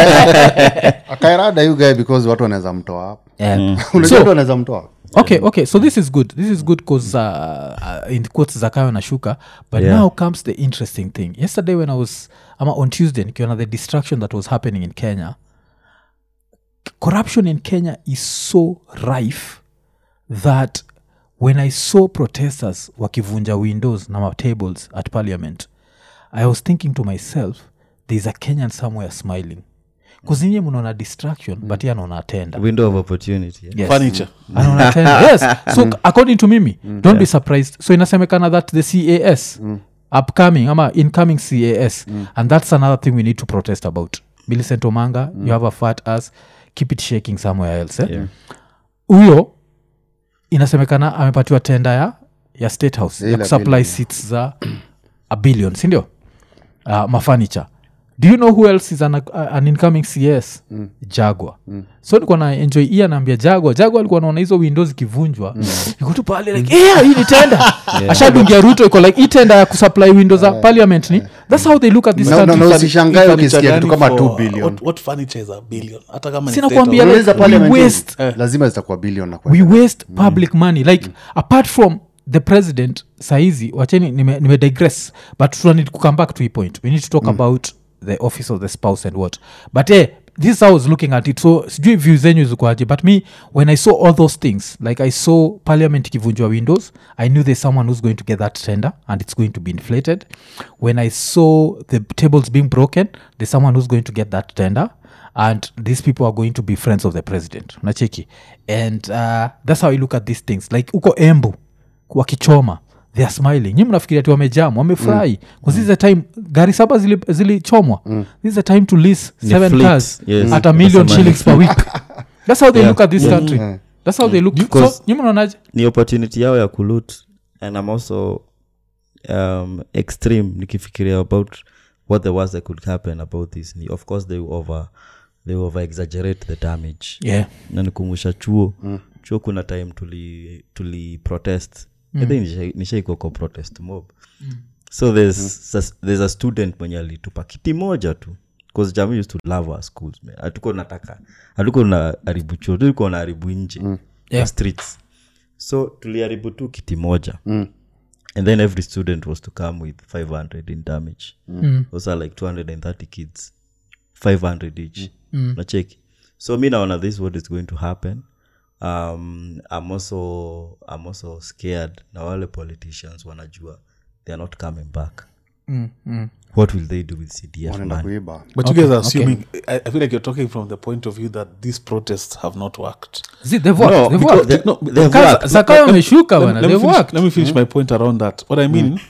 akairada you guy because watu wanaweza mtoa hapo yeah. unajua So- watu wanaweza mtoa okay okay so this is good this is good bcause uh, uh, in quotes zakayo na shuka but Yeah. now comes the interesting thing yesterday when i was ama on tuesday nikiona the distraction that was happening in kenya corruption in kenya is so rife that when i saw protesters wakivunja windows na matables at parliament i was thinking to myself thereis a kenyan somewhere smiling kuzinye mnaona distraction but ye anaona atenda window of opportunity yeah. Yes. Furniture. Anaona tena. yes so according to mimi don't be surprised so inasemekana that the cas upcoming ama incoming cas and that's another thing we need to protest about millicent omanga you have a fat as keep it shaking somewhere else eh? Yeah. huyo inasemekana amepatiwa tenda ya ya state house ya Ile kusupply billion. seats za a billion sindio uh, mafurniture do you know who else is an, uh, an incoming cs mm. jagwa mm. so nikuwa na enjoy ia naambia jagwa jagwa alikuwa naona hizo windows zikivunjwa mm. iko tu pale like yeah, hii ni tenda ashadungia ruto iko like hii tenda ya kusupply windows za parliament ni that's how they look at this Na- na- country. na usishangae Furniture ukisikia kitu gani kama for- 2 billion What, what furniture is a billion? Hata kama ni Sina state kuambia, of- like, Unauliza we parliament waste- lazima zitakuwa billion na we kwenda. waste public money like apart from the president saizi wacheni nime, nime digress but tuna need to come back to a point we need to talk about the office of the spouse and what but eh, this is how i was looking at it so sijui view zenyu zikuaje but me when i saw all those things like i saw parliament ikivunjwa windows i knew there's someone who's going to get that tender and it's going to be inflated when i saw the tables being broken there's someone who's going to get that tender and these people are going to be friends of the president unacheki and uh, that's how i look at these things like uko embu wakichoma they are smiling nyi mnafikiria ti wamejam wamefurahi mm. this is a time gari saba zili- zilichomwa mm. this is a time to lease Ni seven fleets, cars yes. at a million That's shillings per week that's how they Yeah. look at this country that's how they look so Because- nyi mnaonaje ni opportunity yao ya kulut and i'm also um, extreme nikifikiria about what the worst that could happen about this ni of course they over they over exaggerate the damage yeah na nikumbusha chuo mm. chuo kuna time tuli tuli protest mm. nishaiko nisha kwa protest mob mm. so there's, mm. there's a student mwenye alitupa kiti moja tu bcause jamii used to love our schools man hatuko nataka hatuko na haribu chuo tulikuwa na haribu nje mm. Yeah. streets so tuliharibu tu kiti moja mm. and then every student was to come with 500 in damage mm. those are like 230 kids 500 each mm. nacheki so mi naona this is what is going to happen um, I'm, also, i'm also scared na wale politicians wanajua they are not coming back mm, mm. what will they do with cdf wanaenda man kuiba But Okay, you guys are okay. assuming. I, I feel like you're talking from the point of view that these protests have not worked. See, they've worked, No, they've because worked. they- No, they've Kaza- worked. Zakayo ameshuka Let, bana let me they've finish, worked let me finish my point around that. What I mean,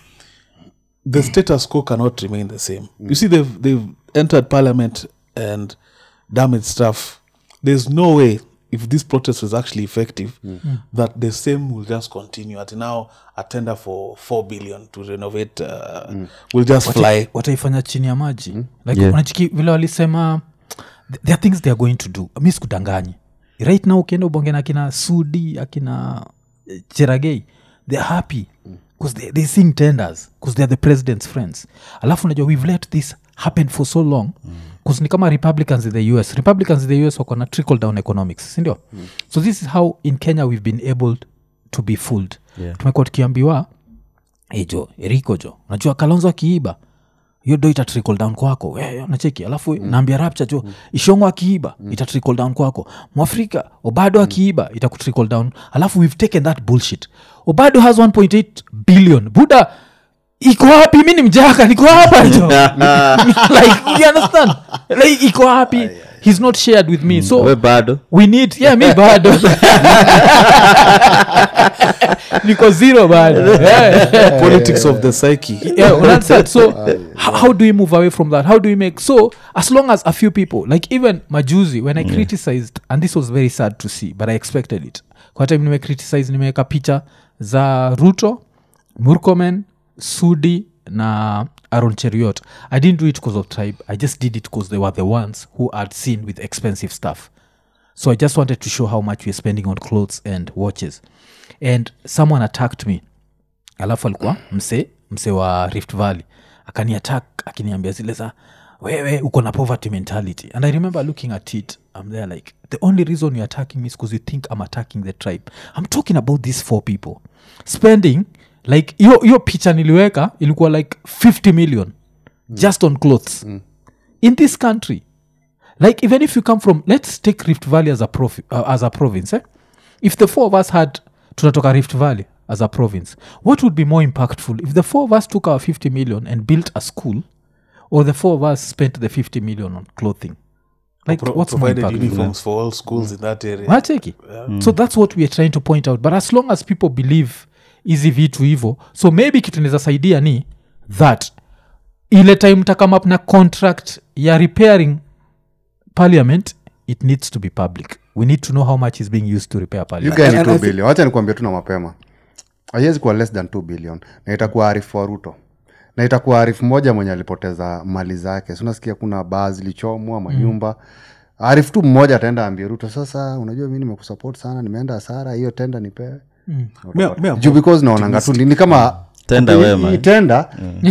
the status quo cannot remain the same. You see, they've they've entered parliament and damaged stuff. There's no way if this protest was actually effective that the same will just continue. At now, a tender for four billion to renovate uh, will just fly. wataifanya chini ya maji like Yeah. unachiki vile walisema th- there are things they are going to do mi sikudanganyi right now ukienda ubonge na akina sudi akina eh, cheragei they're happy because they, they sing tenders because they're the president's friends alafu unajua we've let this happen for so long bcause ni kama republicans in the us republicans in the us wako na trickle down economics sindio so this is how in kenya we've been able to be fooled Yeah. tumekuwa tukiambiwa hey jo eriko jo unajua kalonzo akiiba hiyo do ita trickle down kwako Eh, nacheki alafu mm. naambia rapcha jo mm. ishongo akiiba mm. ita trickle down kwako mwafrika obado akiiba ita trickle down alafu we've taken that bullshit obado has 1.8 billion buda iko wapi mi ni mjaka niko hapa jo like you understand like iko wapi he's not shared with me so we bado we need yeah mi bado niko zero bado yeah. Politics of the psyche. yeah, well, that's it. So, how, how do we move away from that? How do we make so as long as a few people, like even Majuzi, when I criticized, and this was very sad to see, but I expected it. Kwa time nime criticize, nimeweka picha za Ruto, Murkomen, Sudi na Aaron Cheriot. I didn't do it because of tribe. I just did it because they were the ones who had seen with expensive stuff. So I just wanted to show how much we're spending on clothes and watches. And someone attacked me alafu alikuwa mse mse wa rift valley akani attack akiniambia zile za wewe uko na poverty mentality and i remember looking at it i'm there like the only reason you're attacking me is because you think i'm attacking the tribe i'm talking about these four people spending like hiyo hiyo picha niliweka ilikuwa like 50 million just on clothes in this country like even if you come from let's take rift valley as a, profi, uh, as a province eh? if the four of us had tunatoka rift valley as a province what would be more impactful if the four of us took our 50 million and built a school or the four of us spent the 50 million on clothing like Pro- what's more provided impactful uniforms for all schools in that area. Unacheki? so that's what weare trying to point out but as long as people believe hizi vitu hivo so maybe kitu inaweza saidia ni that ile time mtakam up na contract ya repairing parliament it needs to be public we need to know how much is being used to repair you parliament guys ni And- and 2 I think- billion wacha nikuambia tu na mapema haiwezi kuwa less than 2 billion na itakuwa arifu wa ruto na itakuwa arifu moja mwenye alipoteza mali zake si unasikia kuna baa zilichomwa manyumba mm. arifu tu mmoja ataenda ambia ruto sasa unajua mi nimekusupport sana nimeenda hasara hiyo tenda nipewe Me- me am juu because naonanga tu ni ni kama Tenda hii- wema, hii eh? tenda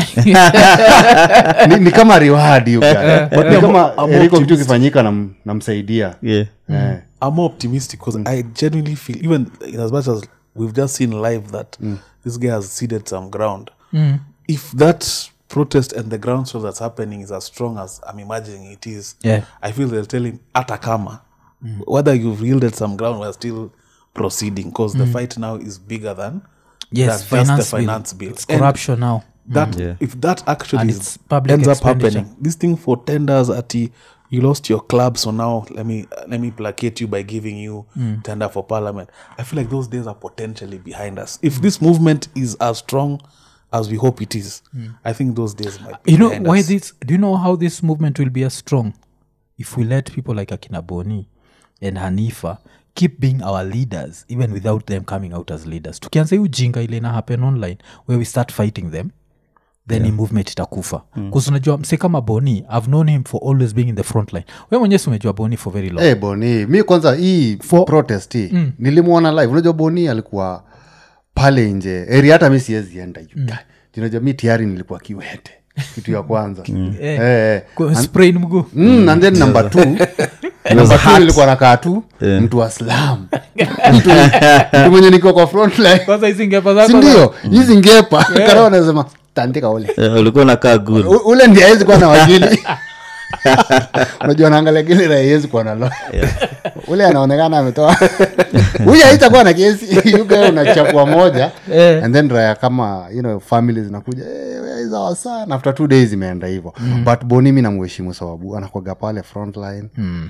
ni, ni kama reward you guys. ni kama I'm eriko kitu optimist. kifanyika nam- namsaidia yeah Eh. I'm more optimistic because I genuinely feel, even in as much as we've just seen live that this guy has ceded some ground. If that protest and the groundswell that's happening is as strong as i'm imagining it is Yeah. i feel they'll tell him atakama whether you've yielded some ground we're still proceeding because the fight now is bigger than yes than just finance, the finance bill, it's And corruption now that Yeah. if that actually And is- it's public ends up expenditure. happening this thing for tenders at you lost your club so now let me let me placate you by giving you tender for parliament i feel like those days are potentially behind us if this movement is as strong as we hope it is i think those days might be you know behind why us. this do you know how this movement will be as strong if we let people like akina boni and hanifa keep being our leaders even without them coming out as leaders tukianza hii ujinga ile ina happen online where we start fighting them then yeah. movement itakufa mm. unajua mse kama boni i've known him for always being in the front line we mwenyewe si umejua boni for very long hey, boni mi kwanza hii For- protest hii mm. nilimwona live unajua boni alikuwa pale nje eri hata mi siwezi enda mm. unajua mi tiari nilikuwa kiwete kitu ya kwanza mm. Eh. eh, Ku- sprain mguu mm, and then number two number two nilikuwa nakaa tu mtu wa slam mtu, mtu mwenye nikiwa kwa front line kwanza hizi ngepa zako sindio hizi ngepa kara wanasema tandika ule Eh, ulikuwa nakaa good U- ule ndi awezi kuwa na wakili unajua naangalia gili raewezi kuwa na lo ule anaonekana ametoa huyu haitakuwa na kesi yuga unachapua moja Eh. and then raya kama you know, family zinakuja hey, where is our son after two days imeenda hivo mm. but boni mi namuheshimu sababu anakwaga pale frontline mm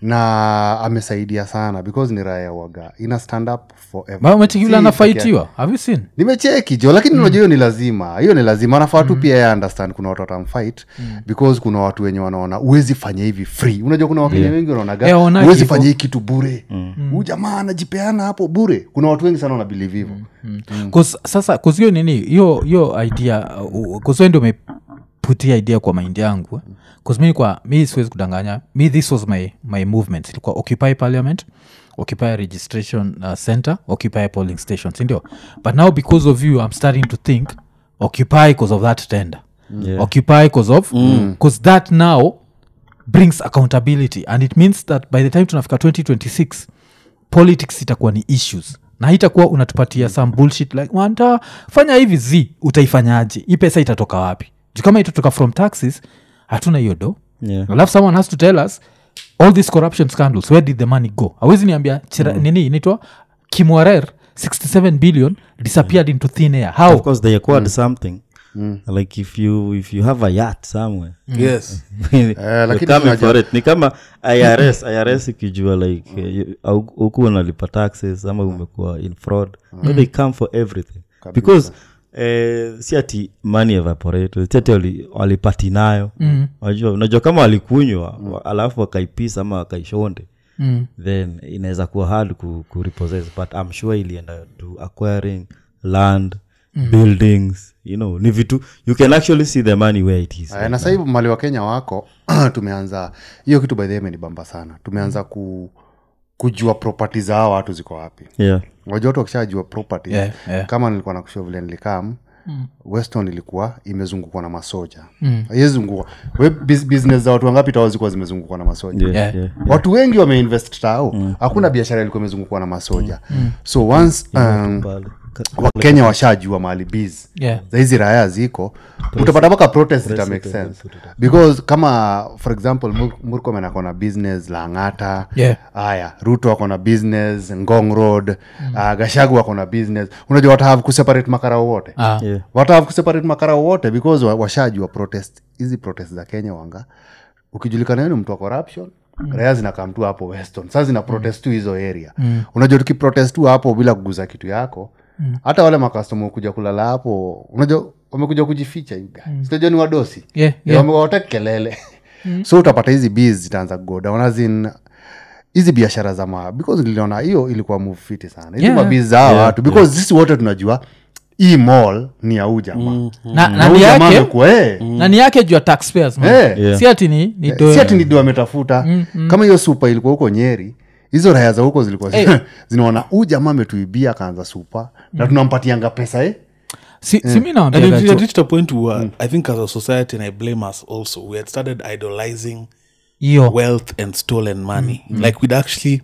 na amesaidia sana because ni raya waga ina stand up forever. umetikivile Si peke yake anafaitiwa have you seen nimecheki jo lakini unajua hiyo ni lazima hiyo ni lazima anafaa tu pia yeye understand kuna watu watamfight because kuna watu wenye wanaona uwezi fanya hivi free unajua kuna wakenya wengi wanaonaga Eh, wanaki uwezi hivyo. fanya hii kitu bure huu jamaa anajipeana hapo bure kuna watu wengi sana wanabelieve hivyo Cause, sasa kuzio nini hiyo hiyo idea kuzio ndio umeputia idea kwa maindi yangu bcause mi kwa mi siwezi kudanganya mi this was my, my movement ilikuwa occupy parliament occupy registration uh, center occupy polling station sindio but now because of you i'm starting to think occupy because of that tender Yeah. occupy because of because that now brings accountability and it means that by the time tunafika 2026 politics itakuwa ni issues na itakuwa unatupatia some bullshit like wanta fanya hivi z utaifanyaje hii pesa itatoka wapi Juu kama itatoka from taxes hatuna hiyo do Yeah. alafu someone has to tell us all these corruption scandals where did the money go awezi niambia chira, nini inaitwa kimwarer 67 billion disappeared into thin air how of course they acquired something like if you if you have a yacht somewhere yes You're lakini coming unajua- for it ni kama irs irs ikijua like eh, you- au- huku unalipa taxes ama umekuwa in fraud but they come for everything because eh, si ati money evaporated si ati wali- walipati nayo unajua unajua kama walikunywa wa- alafu wakaipisa ama wakaishonde mm. then inaweza kuwa hard ku, ku repossess but i'm sure ilienda to acquiring land buildings you know ni vitu you can actually see the money where it is Aya, na sahivi mali wa kenya wako tumeanza hiyo kitu by the way imenibamba sana tumeanza ku, kujua property za hawa watu ziko wapi yeah wajua watu wakishajua property Yeah, yeah. kama nilikuwa nakushua vile nilikam mm. weston ilikuwa imezungukwa na masoja mm. zungukwa we bus- business za watu wangapi tao zilikuwa zimezungukwa na masoja yeah, Yeah. yeah. watu wengi wameinvest tao hakuna biashara ilikuwa imezungukwa na masoja so once um, Pale. Ka- wakenya washajua mahali biz Yeah. za hizi raya ziko utapata mpaka protest ita make sense because kama for example Mur- murkomen ako na business langata Yeah. haya ruto ako na business ngong road mm. uh, gashagu ako na business unajua watahave kuseparate makarao wote Ah. Yeah. watahave kuseparate makarao wote because wa- washajua protest hizi protest za kenya wanga ukijulikana wewe ni mtu wa corruption mm. raya zinakaa mtu hapo weston saa zina protest tu hizo area mm. unajua tukiprotest tu hapo bila kuguza kitu yako hata wale makastoma kuja kulala hapo unajua wamekuja kujificha yuga mm. sitajua ni wadosi Yeah, Yeah, yeah. wamewataka kelele so utapata hizi bs zitaanza kugoda azin hizi biashara za ma because niliona hiyo ilikuwa move fiti sana hizi Yeah. mabiz za hawa watu because sisi wote tunajua hii mall ni ya huu jamaa na, na na huu ni jamaa yake amekuwa eh, na ni yake juu ya taxpayers man. Eh. Yeah. si ati ni, ni do- si ati nido ametafuta kama hiyo supa ilikuwa huko nyeri hizo raya za huko zilikuwa Eh. zinaona huu jamaa ametuibia akaanza supa na tunampatianga pesa eh? si, si mi and nawambiaga it tu- had reached a point where i think as a society and i blame us also we had started idolizing hiyo wealth and stolen money like we'd actually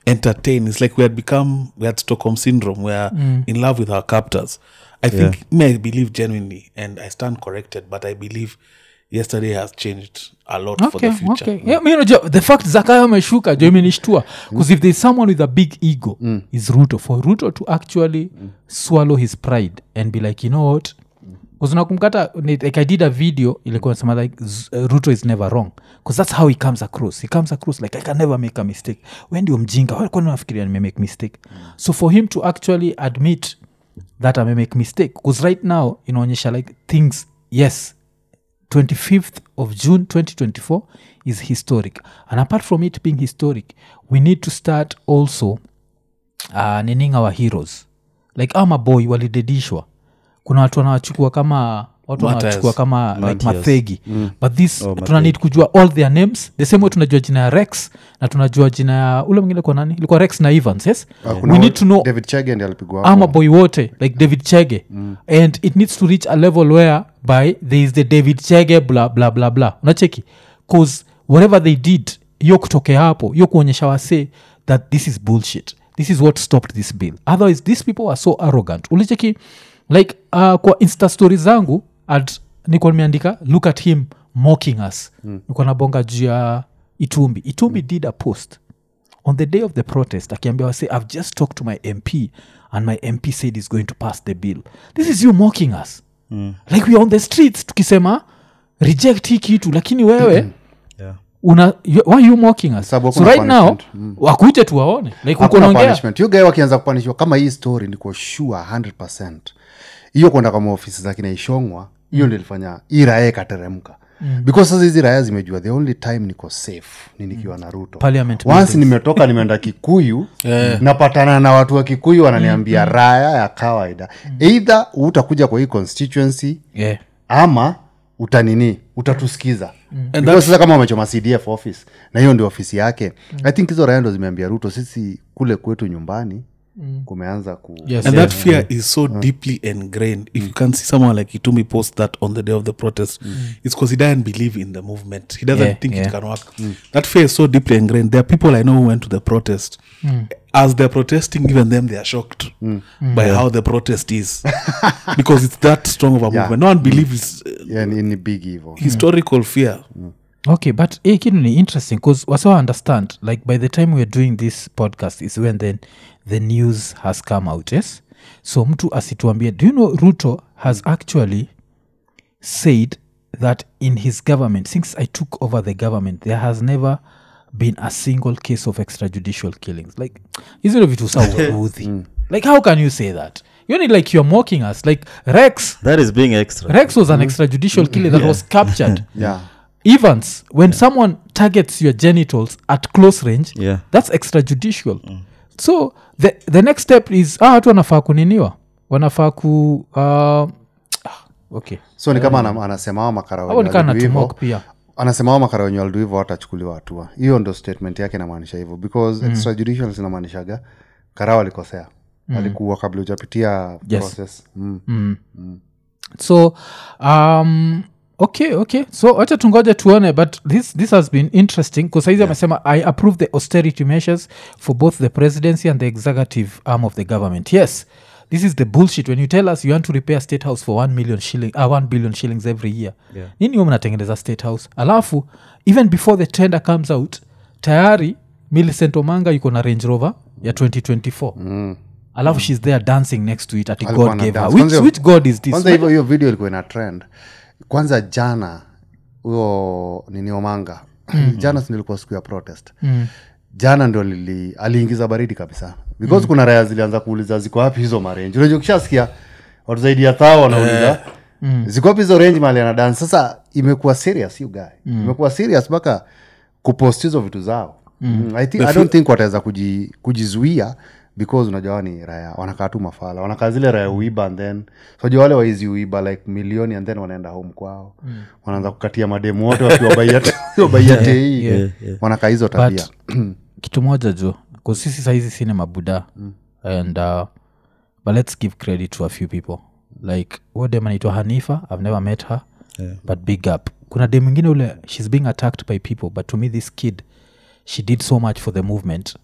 entertain it's like we had become we had stockholm syndrome we are in love with our captors i think me i believe genuinely and i stand corrected but i believe yesterday has changed a lot for okay, the future okay. Yeah, mi unajua, the fact zakayo ameshuka jo imenishtua bcause if there's someone with a big ego is ruto for ruto to actually swallow his pride and be like you know what unakumkata like i did a video ilikuwa nasema like Z- uh, ruto is never wrong bcause that's how he comes across he comes across like i can never make a mistake we ndio mjinga Wewe kwani unafikiria nimemake mistake so for him to actually admit that amemake mistake bcause right now inaonyesha like things yes 25th of june 2024 is historic and apart from it being historic we need to start also uh, nining our heroes like our maboy walidedishwa kuna watu wanawachukua kama watu Martyrs. wanawachukua kama like Martyrs. mathegi but this Oh, tuna need kujua all their names the same way tunajua jina ya rex na tunajua jina ya ule mwingine kwa nani ilikuwa rex na evans yes Ah, kuna we wa- need to know david chege ndi alipigwa ama hapo. boy wote like david chege and it needs to reach a level where by there is the david chege bla bla bla bla unacheki cause whatever they did hiyo kutokea hapo hiyo kuonyesha wase that this is bullshit this is what stopped this bill otherwise these people are so arrogant ulicheki like uh, kwa insta story zangu at niko nimeandika look at him mocking us mm. niko nabonga juu ya itumbi itumbi did a post on the day of the protest akiambia wase i've just talked to my mp and my mp said he's going to pass the bill this is you mocking us mm. like we are on the streets tukisema reject hii kitu lakini wewe Yeah. una you, why you mocking us Sababu so hakuna right now punishment. wakuje tuwaone like uko hakuna naongea punishment hiyo gae wakianza kupanishwa kama hii story niko sure 100 hiyo kwenda kwa maofisi za kinaishongwa hiyo ndio ilifanya hii raya ikateremka because sasa hizi raya zimejua the only time niko safe ni nikiwa na ruto Parliament once buildings. nimetoka nimeenda kikuyu napatana na watu wa kikuyu wananiambia raya ya kawaida eidha utakuja kwa hii constituency yeah. ama utanini utatusikiza And Because sasa kama wamechoma cdf office na hiyo ndio ofisi yake i think hizo raya ndo zimeambia ruto sisi kule kwetu nyumbani kumeanza ku Yes, and yeah. that fear is so deeply ingrained if you can see someone like itumi post that on the day of the protest it's because he doesn't believe in the movement he doesn't Yeah, think yeah. it can work that fear is so deeply ingrained there are people i know who went to the protest as they're protesting even them they are shocked by how the protest is because it's that strong of a Yeah. movement no one believes uh, yeah, ni, ni big hivo historical fear okay but hii kitu ni interesting bcause wasa understand like by the time weare doing this podcast is when then the news has come out yes so mtu asituambie do you know ruto has actually said that in his government since i took over the government there has never been a single case of extrajudicial killings like hizi ndo vitu sauudhi like how can you say that you need like you're mocking us like rex that is being extra rex was an extrajudicial killing that was captured yeah evans when someone targets your genitals at close range Yeah. that's extrajudicial so the, the next step is ah, watu wanafaa kuniniwa wanafaa ku uh, ah, okay so ni kama ana- anasema hao makara au wenye nikaa walidu hivo, natumok pia anasema hao makara wenye walidu hivo watachukuliwa hatua hiyo ndo statement yake inamaanisha hivyo because extrajudicial zinamaanishaga kara walikosea walikuwa kabla ujapitia Yes. process mm. so um okay okay so wacha tungoje tuone but this, this has been interesting kusaizi amesema i approve the austerity measures for both the presidency and the executive arm of the government yes this is the bullshit when you tell us you want to repair state house for 1 million shilling, uh, 1 billion shillings every year Yeah. nini huo mnatengeneza state house alafu even before the tender comes out tayari millicent omanga yuko na range rover ya 2024 mm alafu shes there dancing next to it ati Alikuwa god ana gave her dance. which, Kwanza- which god is this kwanza hivyo hiyo video ilikuwa ina trend kwanza jana huyo nini omanga jana sinilikuwa siku ya protest Mm. jana ndio lili aliingiza baridi kabisa because kuna raya zilianza kuuliza ziko wapi hizo marenji unajua ukishasikia watu zaidi ya thao wanauliza ziko wapi hizo range mali anadan sasa imekuwa serious you guy imekuwa serious mpaka kupost hizo vitu zao mm. I, think, i don't think wataweza kuji, kujizuia because unajua ni raya wanakaa tu mafala wanakaa zile raya uiba and then unajua wale waizi uiba like milioni and then wanaenda home kwao mm. wanaanza kukatia mademu wote wakiwabaia tei yeah, yeah. wanakaa hizo tabia but kitu moja jo kusisi saizi sine mabuda and uh, but let's give credit to a few people like huo dem anaitwa hanifa i've never met her Yeah. but big up kuna dem ingine ule she's being attacked by people but to me this kid she did so much for the movement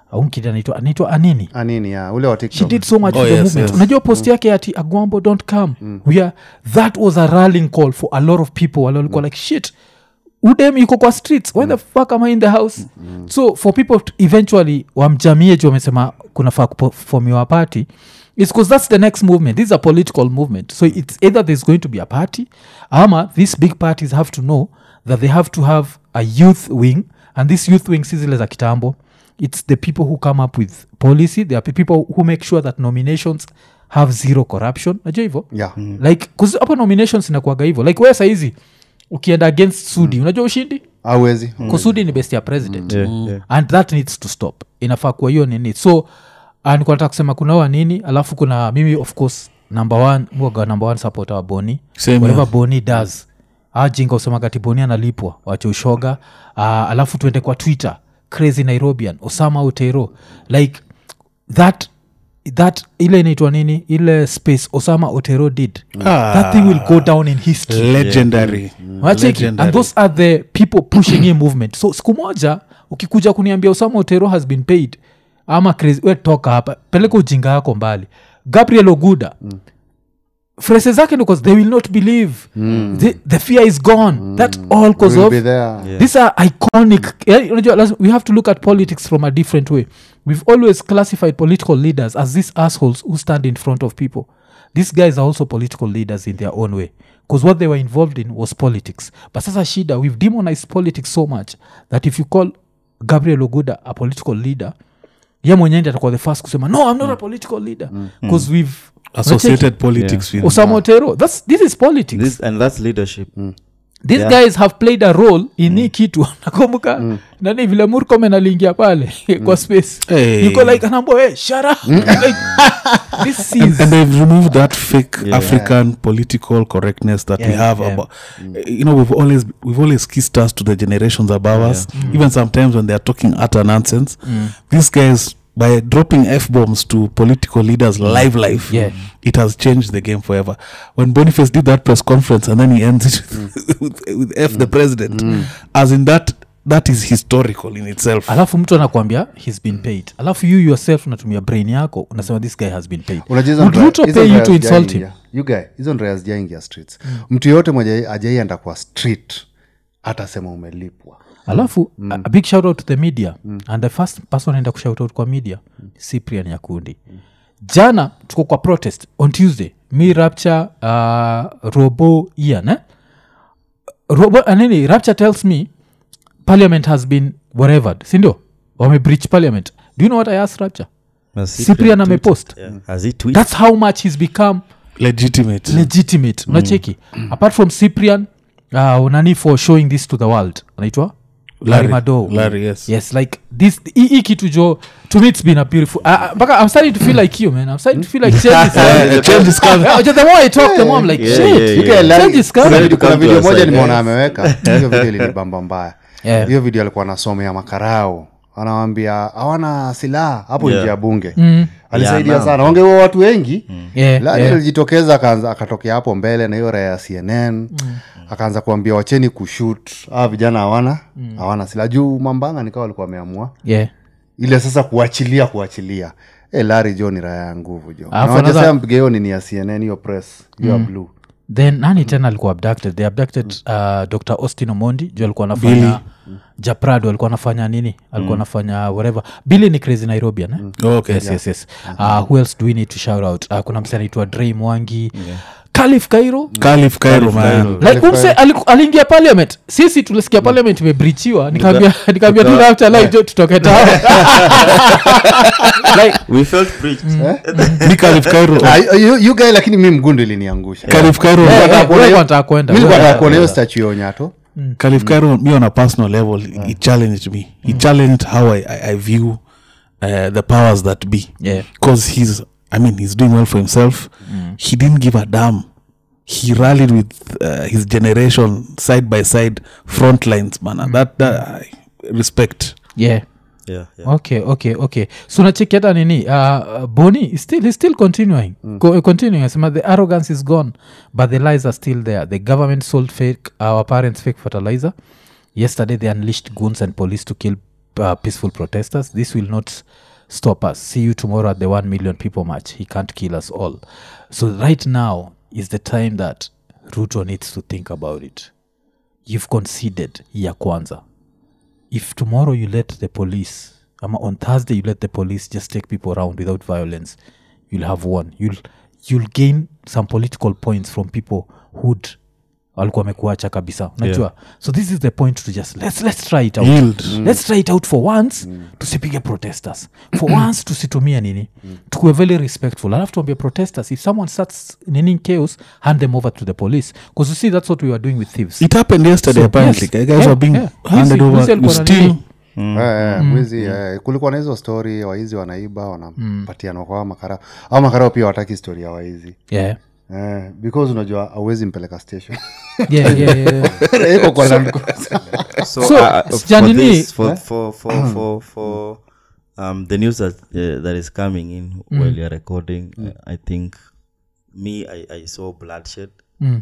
au mkidi anaitwa anaitwa anini anini ya ule wa she TikTok. did so much Oh, for the yes, movement yes. unajua post yake ati agwambo don't come we are, that was a rallying call for a lot of people wale walikuwa like shit udem iko kwa streets why the fuck am i in the house so for people to eventually wamjamie ju wamesema kunafaa kufomiwa party it's because that's the next movement this is a political movement so it's either there's going to be a party ama these big parties have to know that they have to have a youth wing and this youth wing si zile za kitambo it's the people who come up with policy there are people who make sure that nominations have zero corruption najua hivo Yeah. like 'cause hapo nominations inakuaga hivo like we saizi ukienda against sudi unajua ushindi hauwezi kusudi ni best ya president Yeah, yeah. and that needs to stop inafaa kuwa hiyo nini so uh, nikuwa nataka kusema kunawa nini alafu kuna mimi of course number one muaga number one supporter wa boni Same whatever here. boni does ajinga usemagati boni analipwa wache ushoga uh, alafu tuende kwa twitter crazy nairobian osama utero like that that ile inaitwa nini ile space osama otero did Ah. that thing will go down in history legendary Unacheki? Legendary. and those are the people pushing hii movement so siku moja ukikuja kuniambia usama otero has been paid ama crazy we toka hapa peleka ujinga yako mbali gabriel oguda mm. frese zake ni 'cause they will not believe mm. the, the fear is gone mm. that all cause We'll of be there. Yeah. these are iconic Eh, unajua, lazima- we have to look at politics from a different way we've always classified political leaders as these assholes who stand in front of people these guys are also political leaders in their own way because what they were involved in was politics but sasa shida we've demonized politics so much that if you call gabriel oguda a political leader ye mwenyewe ndi atakuwa the first kusema no i'm not a political leader because we've associated politics with osama otero that's this is politics This, and that's leadership these Yeah. guys have played a role in hii kitu nakumbuka nani vile murkomen aliingia pale kwa space Hey. yuko like anaambua hey, shut up like, this and, is and they've removed that fake Yeah. african political correctness that we Yeah, have yeah. about you know we've always we've always kissed us to the generations above us even sometimes when they're talking utter nonsense these guys by dropping f bombs to political leaders live life Yeah. it has changed the game forever when boniface did that press conference and then he ends it with, with f the president as in that that is historical in itself alafu mtu anakwambia he's been paid alafu you yourself unatumia brain yako unasema this guy has been paid Unajua hizo Would ndo- Ruto hizo pay ndo you to insult him hazijaingia. You guy, hizo ndo hazijaingia streets mtu yoyote mwenye ajaienda kwa street atasema umelipwa alafu mm. a, a big shout out to the media mm. and the first person enda kushout out kwa media mm. cyprian yakundi jana tuko kwa protest on tuesday mi rapture uh, robo ian eh? robo anini rapture tells me parliament has been whatevered sindio wame breach parliament do you know what i asked rapture Na cyprian tweeted- amepost Yeah. Has he tweeted? that's how much he's become legitimate legitimate unacheki apart from cyprian uh, nani for showing this to the world anaitwa larry mado Larry, yes. yes like this hii hii kitu jo to me it's been a beautiful uh, uh, mpaka i'm starting to feel like you man i'm starting to feel like change is Uh, change is coming. Yeah, the more i talk the more i'm like Yeah, shit yeah, You yeah. guy, like, Change is kuna coming. video- kuna Come to video us, moja like, nimeona yes. ameweka hiyo video ilinibamba mbaya Yeah. hiyo video alikuwa anasomea makarao anawambia hawana silaha hapo Yeah. nje ya bunge Mm. alisaidia Yeah, sana wangeua watu wengi Yeah, Lani yeah. alijitokeza akaanza- akatokea hapo mbele na hiyo raya ya cnn akaanza kuambia wacheni kushut aa vijana hawana hawana silaha juu mambanga nikawa walikuwa wameamua yeah ile sasa kuachilia kuachilia e, lari jo ni raya ya nguvu jo Alafu nawajasea another- mpige hiyo nini ya cnn hiyo press hiyo ya blue then nani tena alikuwa abducted they abducted uh, dr austin omondi juu alikuwa anafanya japrado alikuwa anafanya nini alikuwa anafanya whatever billy ni crazy nairobian eh? okay yes, yes, yes. Uh, who else do we need to shout out uh, kuna mse anaitwa dre mwangi kalif kairo Caliph Cairo, man. Cairo. like Caliph umse aliku- aliingia parliament sisi tulisikia parliament imebrichiwa nikaambia nikaambia tu after live jo tutoke tao like we felt preached Mi Caliph Cairo, Ah, you- you guy lakini mi mgundu iliniangusha Caliph Cairo, eh, nataka eh, kuona wewe hiyo- wanataka kwenda mi wewe nataka wanataka kuona hiyo kwenda. statue ya onyato Caliph Cairo, me on a personal level, he challenged me. He challenged how I, I, I view uh, the powers that be. Yeah. Because he's, I mean, he's doing well for himself. He didn't give a damn. He rallied with uh, his generation side by side, front lines, man. That, that I respect. yeah yeah, yeah. okay okay okay so nacheki hata nini uh, boni is still, he's still continuing Co- continuing asema the arrogance is gone but the lies are still there the government sold fake our parents fake fertilizer yesterday they unleashed goons and police to kill uh, peaceful protesters this will not stop us see you tomorrow at the 1 million people march he can't kill us all so right now is the time that ruto needs to think about it you've conceded ya kwanza if tomorrow you let the police ama on thursday you let the police just take people around without violence you'll have won you'll, you'll gain some political points from people who'd walikuwa wamekuacha kabisa unajua yeah. so this is the point to just let's, let's try it out Yield. let's try it out for once tusipige protesters for once tusitumie nini tukuwe very respectful alafu tuambie protesters if someone starts nini chaos hand them over to the police because you see that's what we were doing with thieves it happened yesterday So, apparently yes. guys Yeah, were being yeah. handed Wizi- over wizi you alikuwa na still nini? Eh, eh, mwizi eh, kulikuwa na hizo stori waizi wanaiba wanapatiana kwa makarao au makarao pia wataki stori ya waizi yeah. eh, because unajua auwezi mpeleka station Yeah, yeah, yeah. iko kwa land cruiser. so, So, uh, for Janini- this, for, for, for, for, for um, the news that, uh, that is coming in while you're recording uh, i think me I, I saw bloodshed Mm.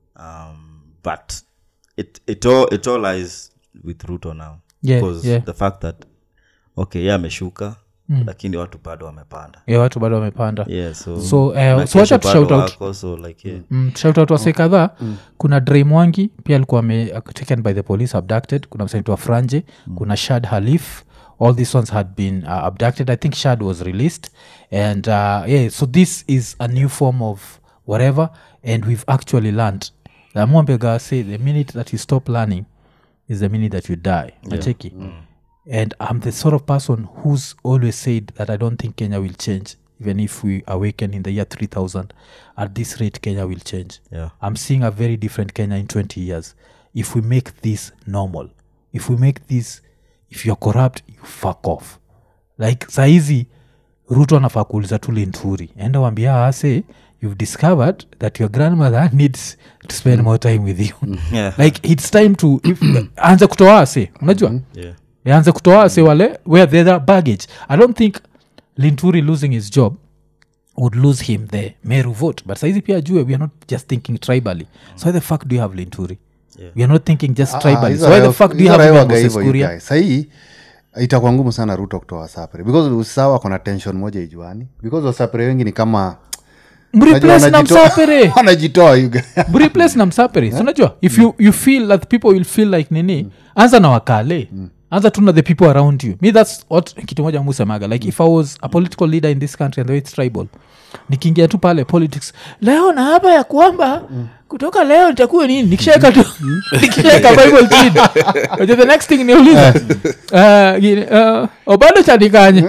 um, but it, it, all, it all lies with ruto now Yeah, because yeah. the fact that okay ye ameshuka lakini watu bado wamepanda yeah, watu bado wamepanda yeah, so, So, eh, na so wacha kesho tushout bado out. wako, so like, yeah. mm, shout wase kadhaa kuna dre mwangi pia alikuwa ame- uh, taken by the police abducted kuna msanaitwa franje kuna shad halif all these ones had been uh, abducted i think shad was released and uh, yeah so this is a new form of whatever and we've actually learned amwambega say the minute that you stop learning is the minute that you die nacheki and i'm the sort of person who's always said that i don't think kenya will change even if we awaken in the year 3000 at this rate kenya will change Yeah. i'm seeing a very different kenya in 20 years if we make this normal if we make this if you're corrupt you fuck off like saizi ruto anafaa kuuliza tu linturi enda wambia ase you've discovered that your grandmother needs to spend more time with you Yeah. like it's time to if, anze kutoa ase unajua Yeah. anze kutoa ase wale where the other baggage i don't think linturi losing his job would lose him the meru vote but saizi pia jue we are not just thinking tribally so why the fuck do you have linturi Yeah. we are not thinking just Ah, tribally hizo so why the raia- fuck do you hizo have raia even waga Moses hivyo, you Kuria? guys. sahii itakuwa ngumu sana ruto kutoa sapre because usawa kona tension moja ijuani because wasapre wengi ni kama mreplace na wanajitoa- msapere wanajitoa you guys. mreplace na msapere so unajua if you, you feel that people will feel like nini anza na wakale anza tu na the people around you me thats what kitu moja musemaga like if i was a political leader in this country and the way it's tribal nikiingia tu pale politics leo na hapa ya kwamba kutoka leo nitakuwa nini nikishaeka tu nikishaeka bible chini Unajua the next thing niuliza uh, gini, uh, obado chanikanye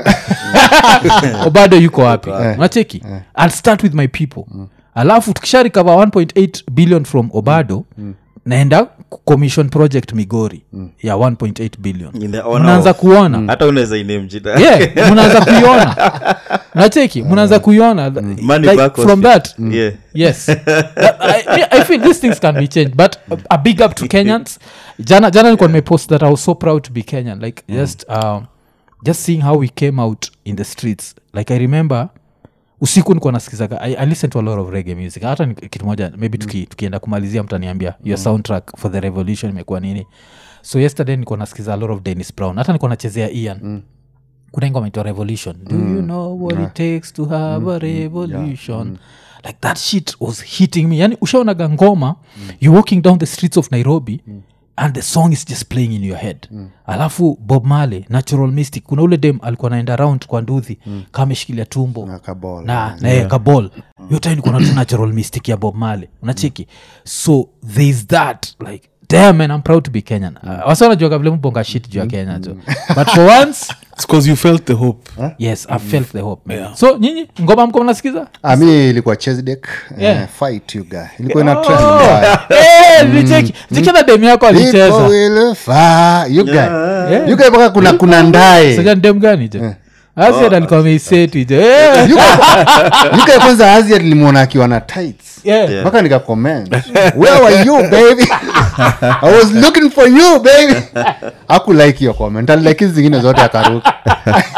obado yuko wapi unacheki i'll start with my people alafu tukisha recover 1.8 billion from obado naenda commission project migori ya 1.8 billion In the honor mnaanza of- kuona hata unaweza iname jina yeah mnaanza kuiona nacheki mnaanza kuiona Money like, back from hospital. that yeah yes I, I feel these things can be changed but a, a big up to kenyans jana jana nilikuwa nimepost that i was so proud to be kenyan like just um, just seeing how we came out in the streets like i remember usiku nikuwa nasikizaga I, i listen to a lot of reggae music hata ni kitu moja maybe tuki, tukienda kumalizia mtaniambia your soundtrack for the revolution imekuwa nini so yesterday nikuwa nasikiza a lot of dennis brown hata nikuwa nachezea ian mm kuna ngoma inaitwa revolution do you know what it takes to have a revolution like that shit was hitting me yani ushaonaga ngoma you're walking down the streets of nairobi and the song is just playing in your head alafu bob male natural mystic kuna ule dem alikuwa naenda round kwa nduthi kama ameshikilia tumbo Na kabol. na yeah. kabol yote nikuona tu natural mystic ya bob male unacheki so thereis that like damn man i'm proud to be kenyan uh, wasanajuaga vile mbonga shit juu ya kenya jo but for once It's because you felt the hope. yes i felt the hope man. so nyinyi ngoma mko mnasikiza Ah, mi ilikuwa chesdek Yeah. fight you guy ilikuwa ina trend mbaya. Eh, nicheki chekina demu yako People alicheza will fa- you guy. Yeah. You guy mpaka kuna kuna ndae Sasa ni demu gani jo asiad alikuwa ameiseti jo Eh, You guy- you guy kwanza azia nilimwona akiwa na tights yeah. Yeah. mpaka nikacomment where were you baby i was looking for you baby aku like your comment alike hizi zingine zote akaruka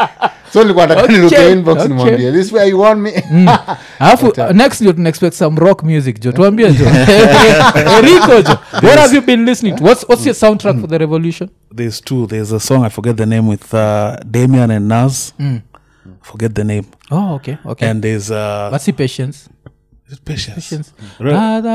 so nilikuwa nataka Okay, niruke inbox okay. nimwambie this way you want me alafu next ndio tunaexpect some rock music jo tuambie jo eriko jo what have you been listening to what's, what's your soundtrack for the revolution There's two. There's a song I forget the name with uh, Damian and Nas. Forget the name. oh okay okay And there's uh, what's the patience is it patience. patience Re-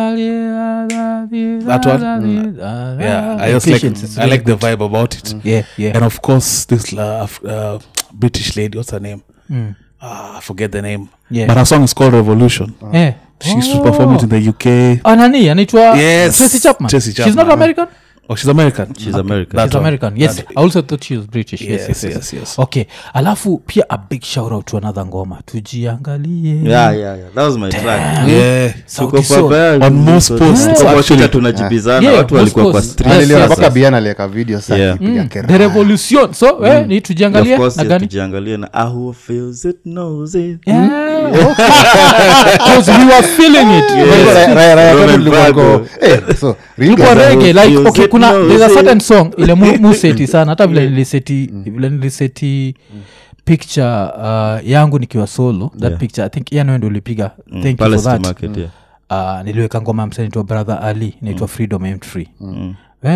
that one? Yeah, I just like I like the vibe about it. yeah yeah And of course, this uh, f- uh, British lady. What's her name? Ah, I forget the name. Yeah. But her song is called Revolution. yeah She used to perform it in the UK. anani anaitwa Yes, tracy chapman Tracy she's not Chapman. american Oh, she's American. She's American. That she's one. american yes That- i also thought she was british yes, Yes, yes, yes, yes, yes. okay alafu pia a big shout out to another ngoma tujiangalie yeah, yeah, yeah. that was my track Yeah. Sauti Tuko Sol. pabaya, On most tuko- posts, tuko kwa actually. shida tunajibizana Yeah, watu most walikuwa kwa posts. street Yes, niliona yes, mpaka yes. biana aliweka video sa Yeah. akipiga the kera revolution so eh, ni Of tujiangalie course, na yes, gani tujiangalie na ah, who feels it knows it Yeah, okay. 'Cause we were feeling it Yes. Raya- raya Roman kwetu tulikuwa Bago. ko- eh, so, ilikuwa Riga- rege like feels okay it kuna knows there's a it. certain song ile mu, mu seti sana hata vile niliseti vile niliseti picture uh, yangu nikiwa solo that Yeah. picture i think ian ndo ulipiga thank you for Palestine that market, yeah. uh, niliweka ngoma msanaitwa brother ali inaitwa freedom and free Mm.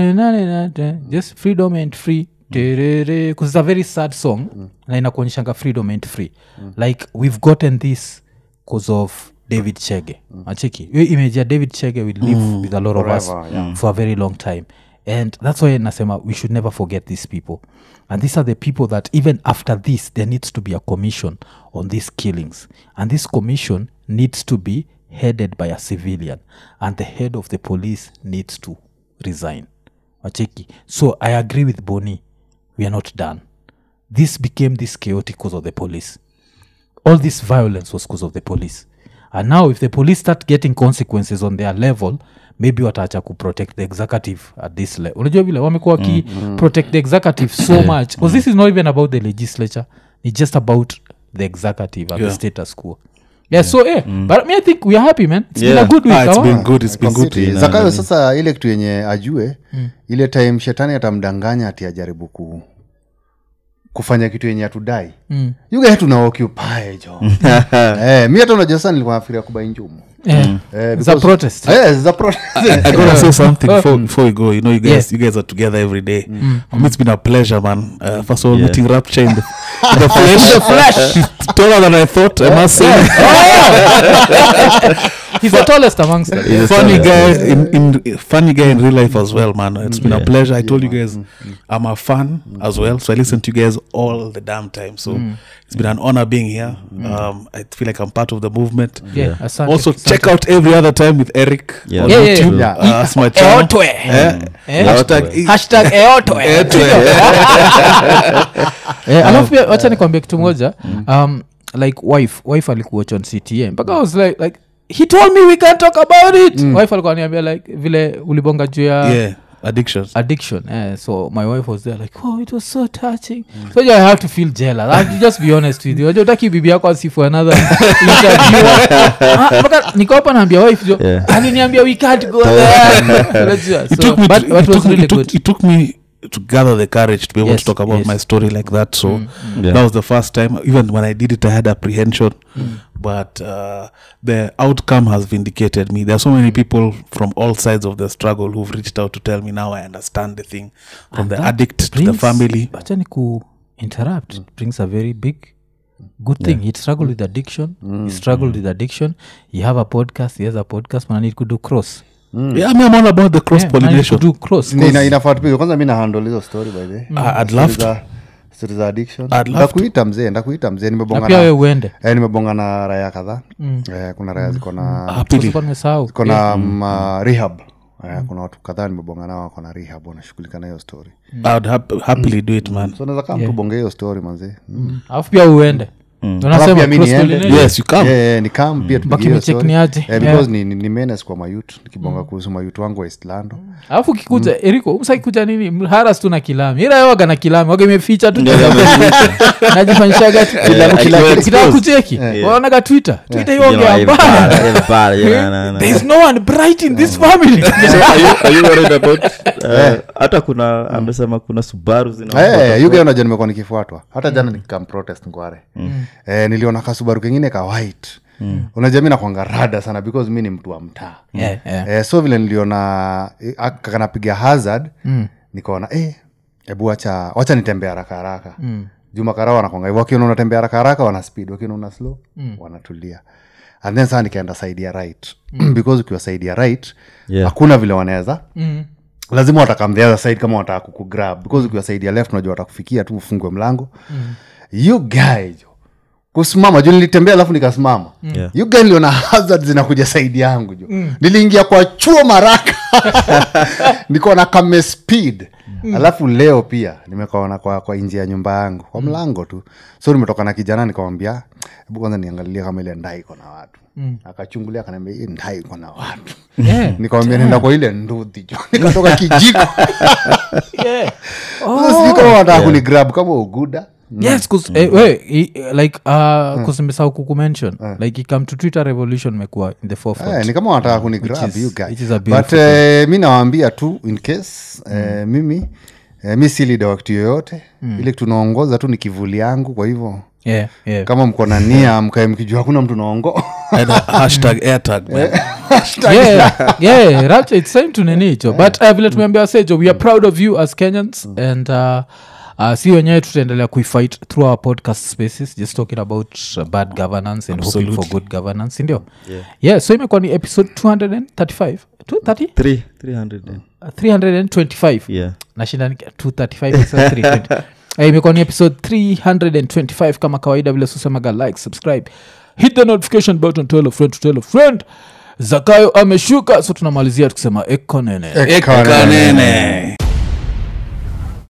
just freedom and free Terere, 'cause it's a very sad song na inakuonyeshanga freedom and free like we've gotten this cause of david chege acheki hiyo image ya david chege will live with a lot of us Forever, yeah. for a very long time and that's why nasema we should never forget these people and these are the people that even after this there needs to be a commission on these killings and this commission needs to be headed by a civilian and the head of the police needs to resign wacheki so i agree with boni we are not done this became this chaotic because of the police all this violence was because of the police and now if the police start getting consequences on their level maybe wataacha kuprotect the executive at this level unajua vile wamekuwa waki protect the executive so much because this is not even about the legislature it's just about the executive and Yeah. the status quo yeah, so eh, but me i think we are happy man it's been a Yeah. good week Ah, it's our- been good. It's been Kwa good. city. zakayo sasa ile kitu yenye ajue ile time shetani atamdanganya ati ajaribu ku kufanya kitu yenye atudai Mm. yugae tunaokupae jo eh, mi hata unajua sana nilikuwa nafikiria kubai njumu Eh, Eh, it's a because- protest Eh, za pro- I gotta say something before, before we go. You know, you guys, Yeah. you guys are together every day. For me, it's been a pleasure, man. Uh, first of all, Yeah. meeting Rapture in the, in the flesh. the flesh. She's taller than I thought. I must say. he's the tallest amongst them He's the funny tallest. guy in, in funny guy in real life as well, man. It's been a Yeah. pleasure. I told you guys, I'm a fan as well, so I listen to you guys all the damn time. So it's been an honor being here. Um, I feel like I'm part of the movement. yeah, asante, Also, asante. check out every other time with Eric Yeah. on Yeah, yeah, YouTube. yeah. Uh, that's my channel. Eotwe. Eh? Eh? Hashtag- Hashtag eotwe. Eh, alafu pia wacha nikwambia kitu moja um, like wife wife alikuwatch on cta mpaka I was like, like he told me we can talk about it wife alikuwa niambia like vile ulibonga juu ya Yeah, addictions. addiction eh, so my wife was there like oh it was so touching so yeah, i have to feel jealous I have to just be honest with you Unajua utaki bibi yako asifu another interview Ah, mpaka niko hapa naambia wife jo Yeah. aliniambia we can't go there Unajua, it so, took me but to, what it was took, me- really it took, good it took me to gather the courage to be able Yes, to talk about yes. my story like that so Yeah. that was the first time even when i did it i had apprehension but uh, the outcome has vindicated me there are so many people from all sides of the struggle who've reached out to tell me now i understand the thing from And the that addict to the brings- family acha ni ku interrupt it brings a very big good thing he struggled with addiction he struggled with addiction you have a podcast he has a podcast man I need to do cross yeah i mean i'm all about the cross Yeah, man, I need to pollination do cross Ni- ina- inafaa tupige kwanza mi nahandle hizo story by the way. i'd love Story to za- story za addiction I'd love to. ndakuita mzee ndakuita mzee na nimebonga pia we na, uende eh, nimebonga na raya kadhaa eh, kuna raya ziko na happily Sikuwa nimesahau ziko na mm, uh, rehab eh, kuna watu kadhaa nimebonga nao wako na rehab wanashughulika na hiyo story i'd hap- happily do it man so naweza kaa mtu bonge hiyo story manzee mm. alafu pia uende Alafu unasema pia mi cross niende. pollination. Yes, you come. Eh, eh, ni kam pia tupige Baki hiyo mcheck story. ni aje. Eh, Yeah. because ni, ni, ni menes kwa mayut nikibonga kuhusu mayut wangu wa eastlando alafu kikuja eriko umsakikuja nini haras tu na kilami ila waga na kilami waga imeficha tu najifanyishaga tu- Kilami Ukitaka exposed. kucheki waonaga twitter twitter iongea mbaya there is no one bright in this family hata kuna amesema kuna subaru Eh, yuga unajua nimekuwa nikifuatwa hata jana nikikam protest ngware eh, niliona kasubaru kengine ka white unajua mi nakwanga rada sana because mi ni mtu wa mtaa Yeah, yeah. eh, so vile niliona eh, aka- kanapiga hazard nikaona eh, hebu wacha wacha nitembea haraka haraka mm. jumakarao wanakwanga hivo wakiona unatembea haraka haraka wana speed wakiona una slow wanatulia and then saa nikaenda side ya right because ukiwa side ya right Yeah. hakuna vile wanaweza Mm. lazima watakam the other side kama wataka kukugrab because ukiwa side ya left unajua watakufikia tu ufungwe mlango mm. you guy jo kusimama juu nilitembea alafu nikasimama Yeah. you guy niliona hazard zinakuja saidi yangu jo mm. niliingia kwa chuo maraka niko na kame speed mm. alafu leo pia nimekaona kwa, kwa nje ya nyumba yangu kwa mlango tu so nimetoka na kijana nikamwambia hebu kwanza niangalia kama ile ndai iko na watu mm. akachungulia akaniambia hii ndai iko na watu Yeah. nikamwambia nenda kwa ile ndudhi jo nikatoka kijiko Yeah. Sasa sijui kama wanataka kunigrab kama uguda yes cause, eh, we, i- like uh, kusimesau kukumention like ikam to twitter revolution mekuwa in the forefront Eh, ni kama wanataka kunigrab Which is- you guy. which is a but beautiful eh, mi nawaambia tu in case eh, mimi eh, mi si leader wa kitu yoyote ile tunaongoza tu ni kivuli yangu kwa hivyo yeah, yeah. kama mko na nia mkae mkijua hakuna mtu naongo And, uh, hashtag airtag man yeah, yeah, rapture, it's time to nini hicho but uh, vile tumeambia sejo we are proud of you as kenyans and uh, Uh, si wenyewe tutaendelea kuifight through our podcast spaces just talking about uh, bad governance and hoping for good governance sindio Yeah. yeah so imekuwa ni episode 235 230 Three- 300 and- Uh, 325 yeah. nashinda ni- 235 sasa 320. Eh, imekuwa ni episode 325 kama kawaida vile susemaga like subscribe hit the notification button tell a friend to tell a friend zakayo ameshuka so tunamalizia tukisema ekonene Ekanene.